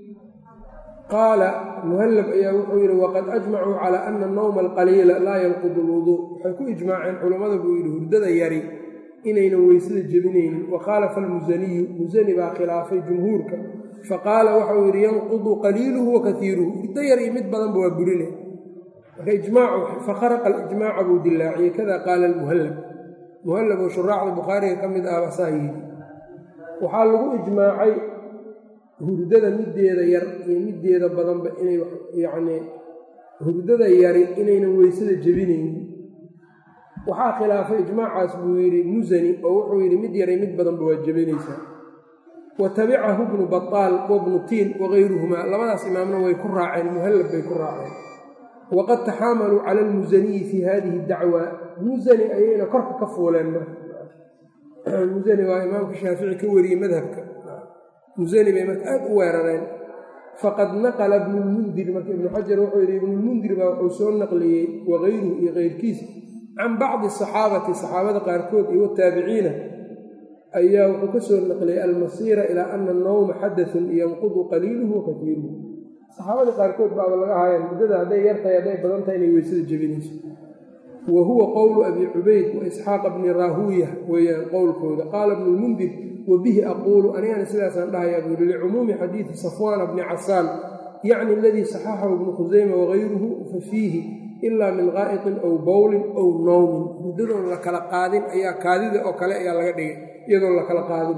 qaala muhallab ayaa wuxuu yidhi waqad ajmacuu calaa ana annawma alqaliila laa yanqudu lwuduu waxay ku ijmaaceen culammada buu yidhi hurdada yari inaynan weysada jebinaynin wa khaalafa almusaniyu musani baa khilaafay jumhuurka faqaala waxau yidhi yanqudu qaliiluhu wa kaiiruhu hurdo yar iyo mid badanba waa burine marka ijmaacu fakharaqa alijmaaca buu dilaaciyey kada qaala almuhallab muhallab oo shuraacda bukhaariga ka mid ah basaa yidhi waxaa lagu ijmaacay hurdada middeeda yar iyo middeeda badanba inay yacnii hurdada yari inaynan weysada jebinaynin waxaa khilaafay ijmaacaas buu yidhi musani oo wuxuu yidhi mid yar iyo mid badanba waa jebinaysaa wa tabicahu bnu bataal wabnu tiin wagayruhumaa labadaas imaamna way ku raaceen muhallab bay ku raaceen waqad taxaamaluu cala almusaniyi fii hadihi dacwa musani ayayna korka ka fuuleen marka musani waa imaamka shaafici ka wariyey madhabka musani bay marka aad u weerareen faqad naqala ibnulmundir marka ibnu xajar wuxuu yidhi ibnulmundir baa wuxuu soo naqliyey wagayruhu iyo keyrkiis can bacdi asaxaabati saxaabada qaarkood iyo wataabiciina ayaa wuxuu ka soo naqliyey almasiira ilaa ana annawma xadathun yanqudu qaliiluhu wa kaiiruhu saxaabada qaarkood baaba laga haayeen muddada hadday yartahay hadday badan tahay inay weysada jebinayso wa huwa qowlu abi cubayd wa isxaaqa bni raahuuya weeyaan qowlkooda qaala bnu lmundir wa bihi aquulu anigana sidaasaan dhahayaa buu yihi licumuumi xadiidi safwaana bni casaan yacni aladii saxaxahu ibnu khusayma wagayruhu fa fiihi ilaa min qaa'iqin aw bowlin aw nowmin muddadoon la kala qaadin ayaa kaadida oo kale ayaa laga dhigay iyadoon la kala qaadin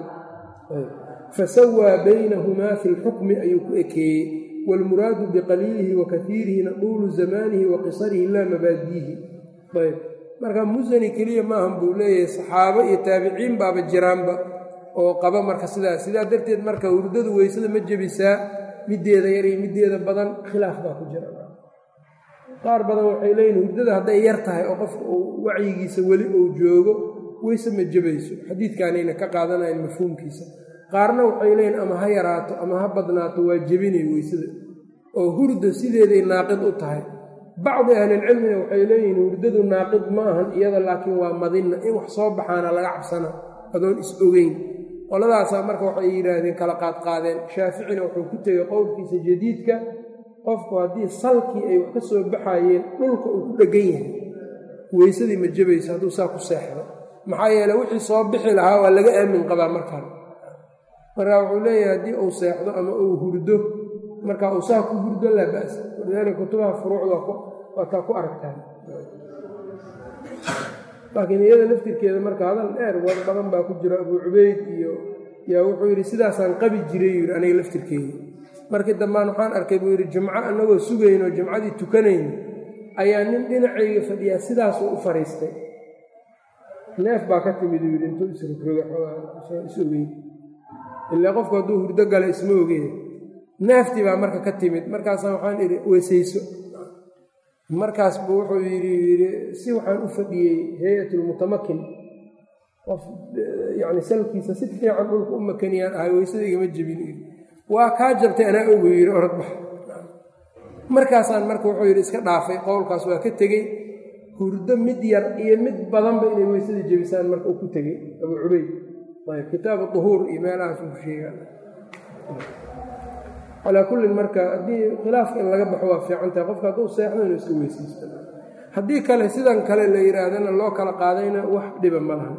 fasawaa baynahumaa fi lxukmi ayuu ku ekeeyey waalmuraadu biqaliilihi wa kaiirihina duulu zamaanihi wa qisarihi laa mabaadiihi ayb marka musani keliya maahan buu leeyahay saxaabo iyo taabiciin baaba jiraanba oo qaba marka sidaas sidaa darteed marka hurdadu weysada ma jebisaa middeeda yar iyo middeeda badan khilaaf baa ku jira qaar badan waxay leeyihin hurdada hadday yar tahay oo qofka uu wacyigiisa weli uu joogo weyse ma jebayso xadiidkaanayna ka qaadanayan mafhuumkiisa qaarna waxay leeyihin ama ha yaraato ama ha badnaato waa jebinay weysada oo hurda sideeday naaqid u tahay bacdi ahlilcilmina waxay leeyihiin hurdadu naaqid ma ahan iyada laakiin waa madinna in wax soo baxaana laga cabsana adoon is ogeyn qoladaasaa marka waxay yidhaahdeen kala qaadqaadeen shaaficina wuxuu ku tegey qowlkiisa jadiidka qofku haddii salkii ay wax ka soo baxayeen dhulka uu ku dheggan yahay weysadii ma jebayso hadduu saa ku seexdo maxaa yeele wixii soo bixi lahaa waa laga aamin qabaa markaan marka wuxuu leeyahay haddii uu seexdo ama uu hurdo marka uu saa ku hurdo laa ba'sa walidaalika kutubaha furuucda waa taa ku aragtaan laakiin iyada laftirkeeda marka hadal dheer war badan baa ku jira abuu cubeyd iyo yaa wuxuu yidhi sidaasaan qabi jiray yidhi aniga laftirkeeda markii dambaan waxaan arkay buu yidhi jumco annagoo sugaynoo jumcadii tukanayno ayaa nin dhinacayga fadhiyaa sidaasuu u fariistay neef baa ka timid uu yidhi intuu isrogroga xoogaa is ogeyn ilaa qofku hadduu hurdo gala isma ogeen neeftii baa marka ka timid markaasaan waxaan idhi weysayso markaas buu wuxuu yidhi yidhi si waxaan u fadhiyey hay-atulmutamakin qof yacni salkiisa si fiican dhulka u makaniyaan ahay weysada igama jebin waa kaa jabtay anaa ogu yidhi orodbax markaasaan marka wuxuu yidhi iska dhaafay qowlkaas waa ka tegey hurdo mid yar iyo mid badanba inay weysada jebisaan marka uu ku tegey abuu cubeyd ayb kitaabu duhuur iyo meelahaas uu sheegaan calaa kullin marka haddii khilaafka in laga baxo waa fiican tahay qofka hadduu seexdo inuu iska weysaysto haddii kale sidan kale la yidhaahdana loo kala qaadayna wax dhiba ma laha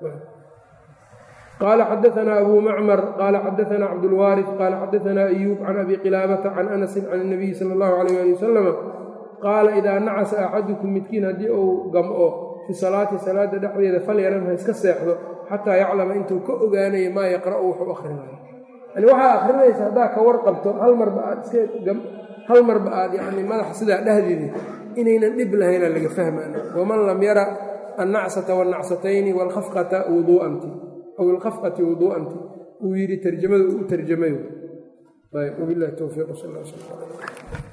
qaala xadaanaa abuu macmar qaala xadaanaa cabdulwaarid qaala xadaanaa ayuub can abi qilaabata can anasin can inabiyi sala allahu calayh ali wasalam qaala idaa nacasa axadukum midkiin haddii uu gam'o fi salaati salaada dhexdeeda falyanan ha iska seexdo xataa yaclama intuu ka ogaanayo maa yaqra'u wuxuu akhrinayo yani waxaa akrinaysa haddaa ka warqabto hal marba aad iska hal marba aad yani madaxa sidaa dhehdeeda inaynan dhib lahayna laga fahmaan waman lam yara annacsata wanacsatayni waalkhafqata wuduu'anti aw ilkhafqati wuduu'anti uu yidhi tarjamada uu u tarjamayo ayb wabilahi towfiiq sal sl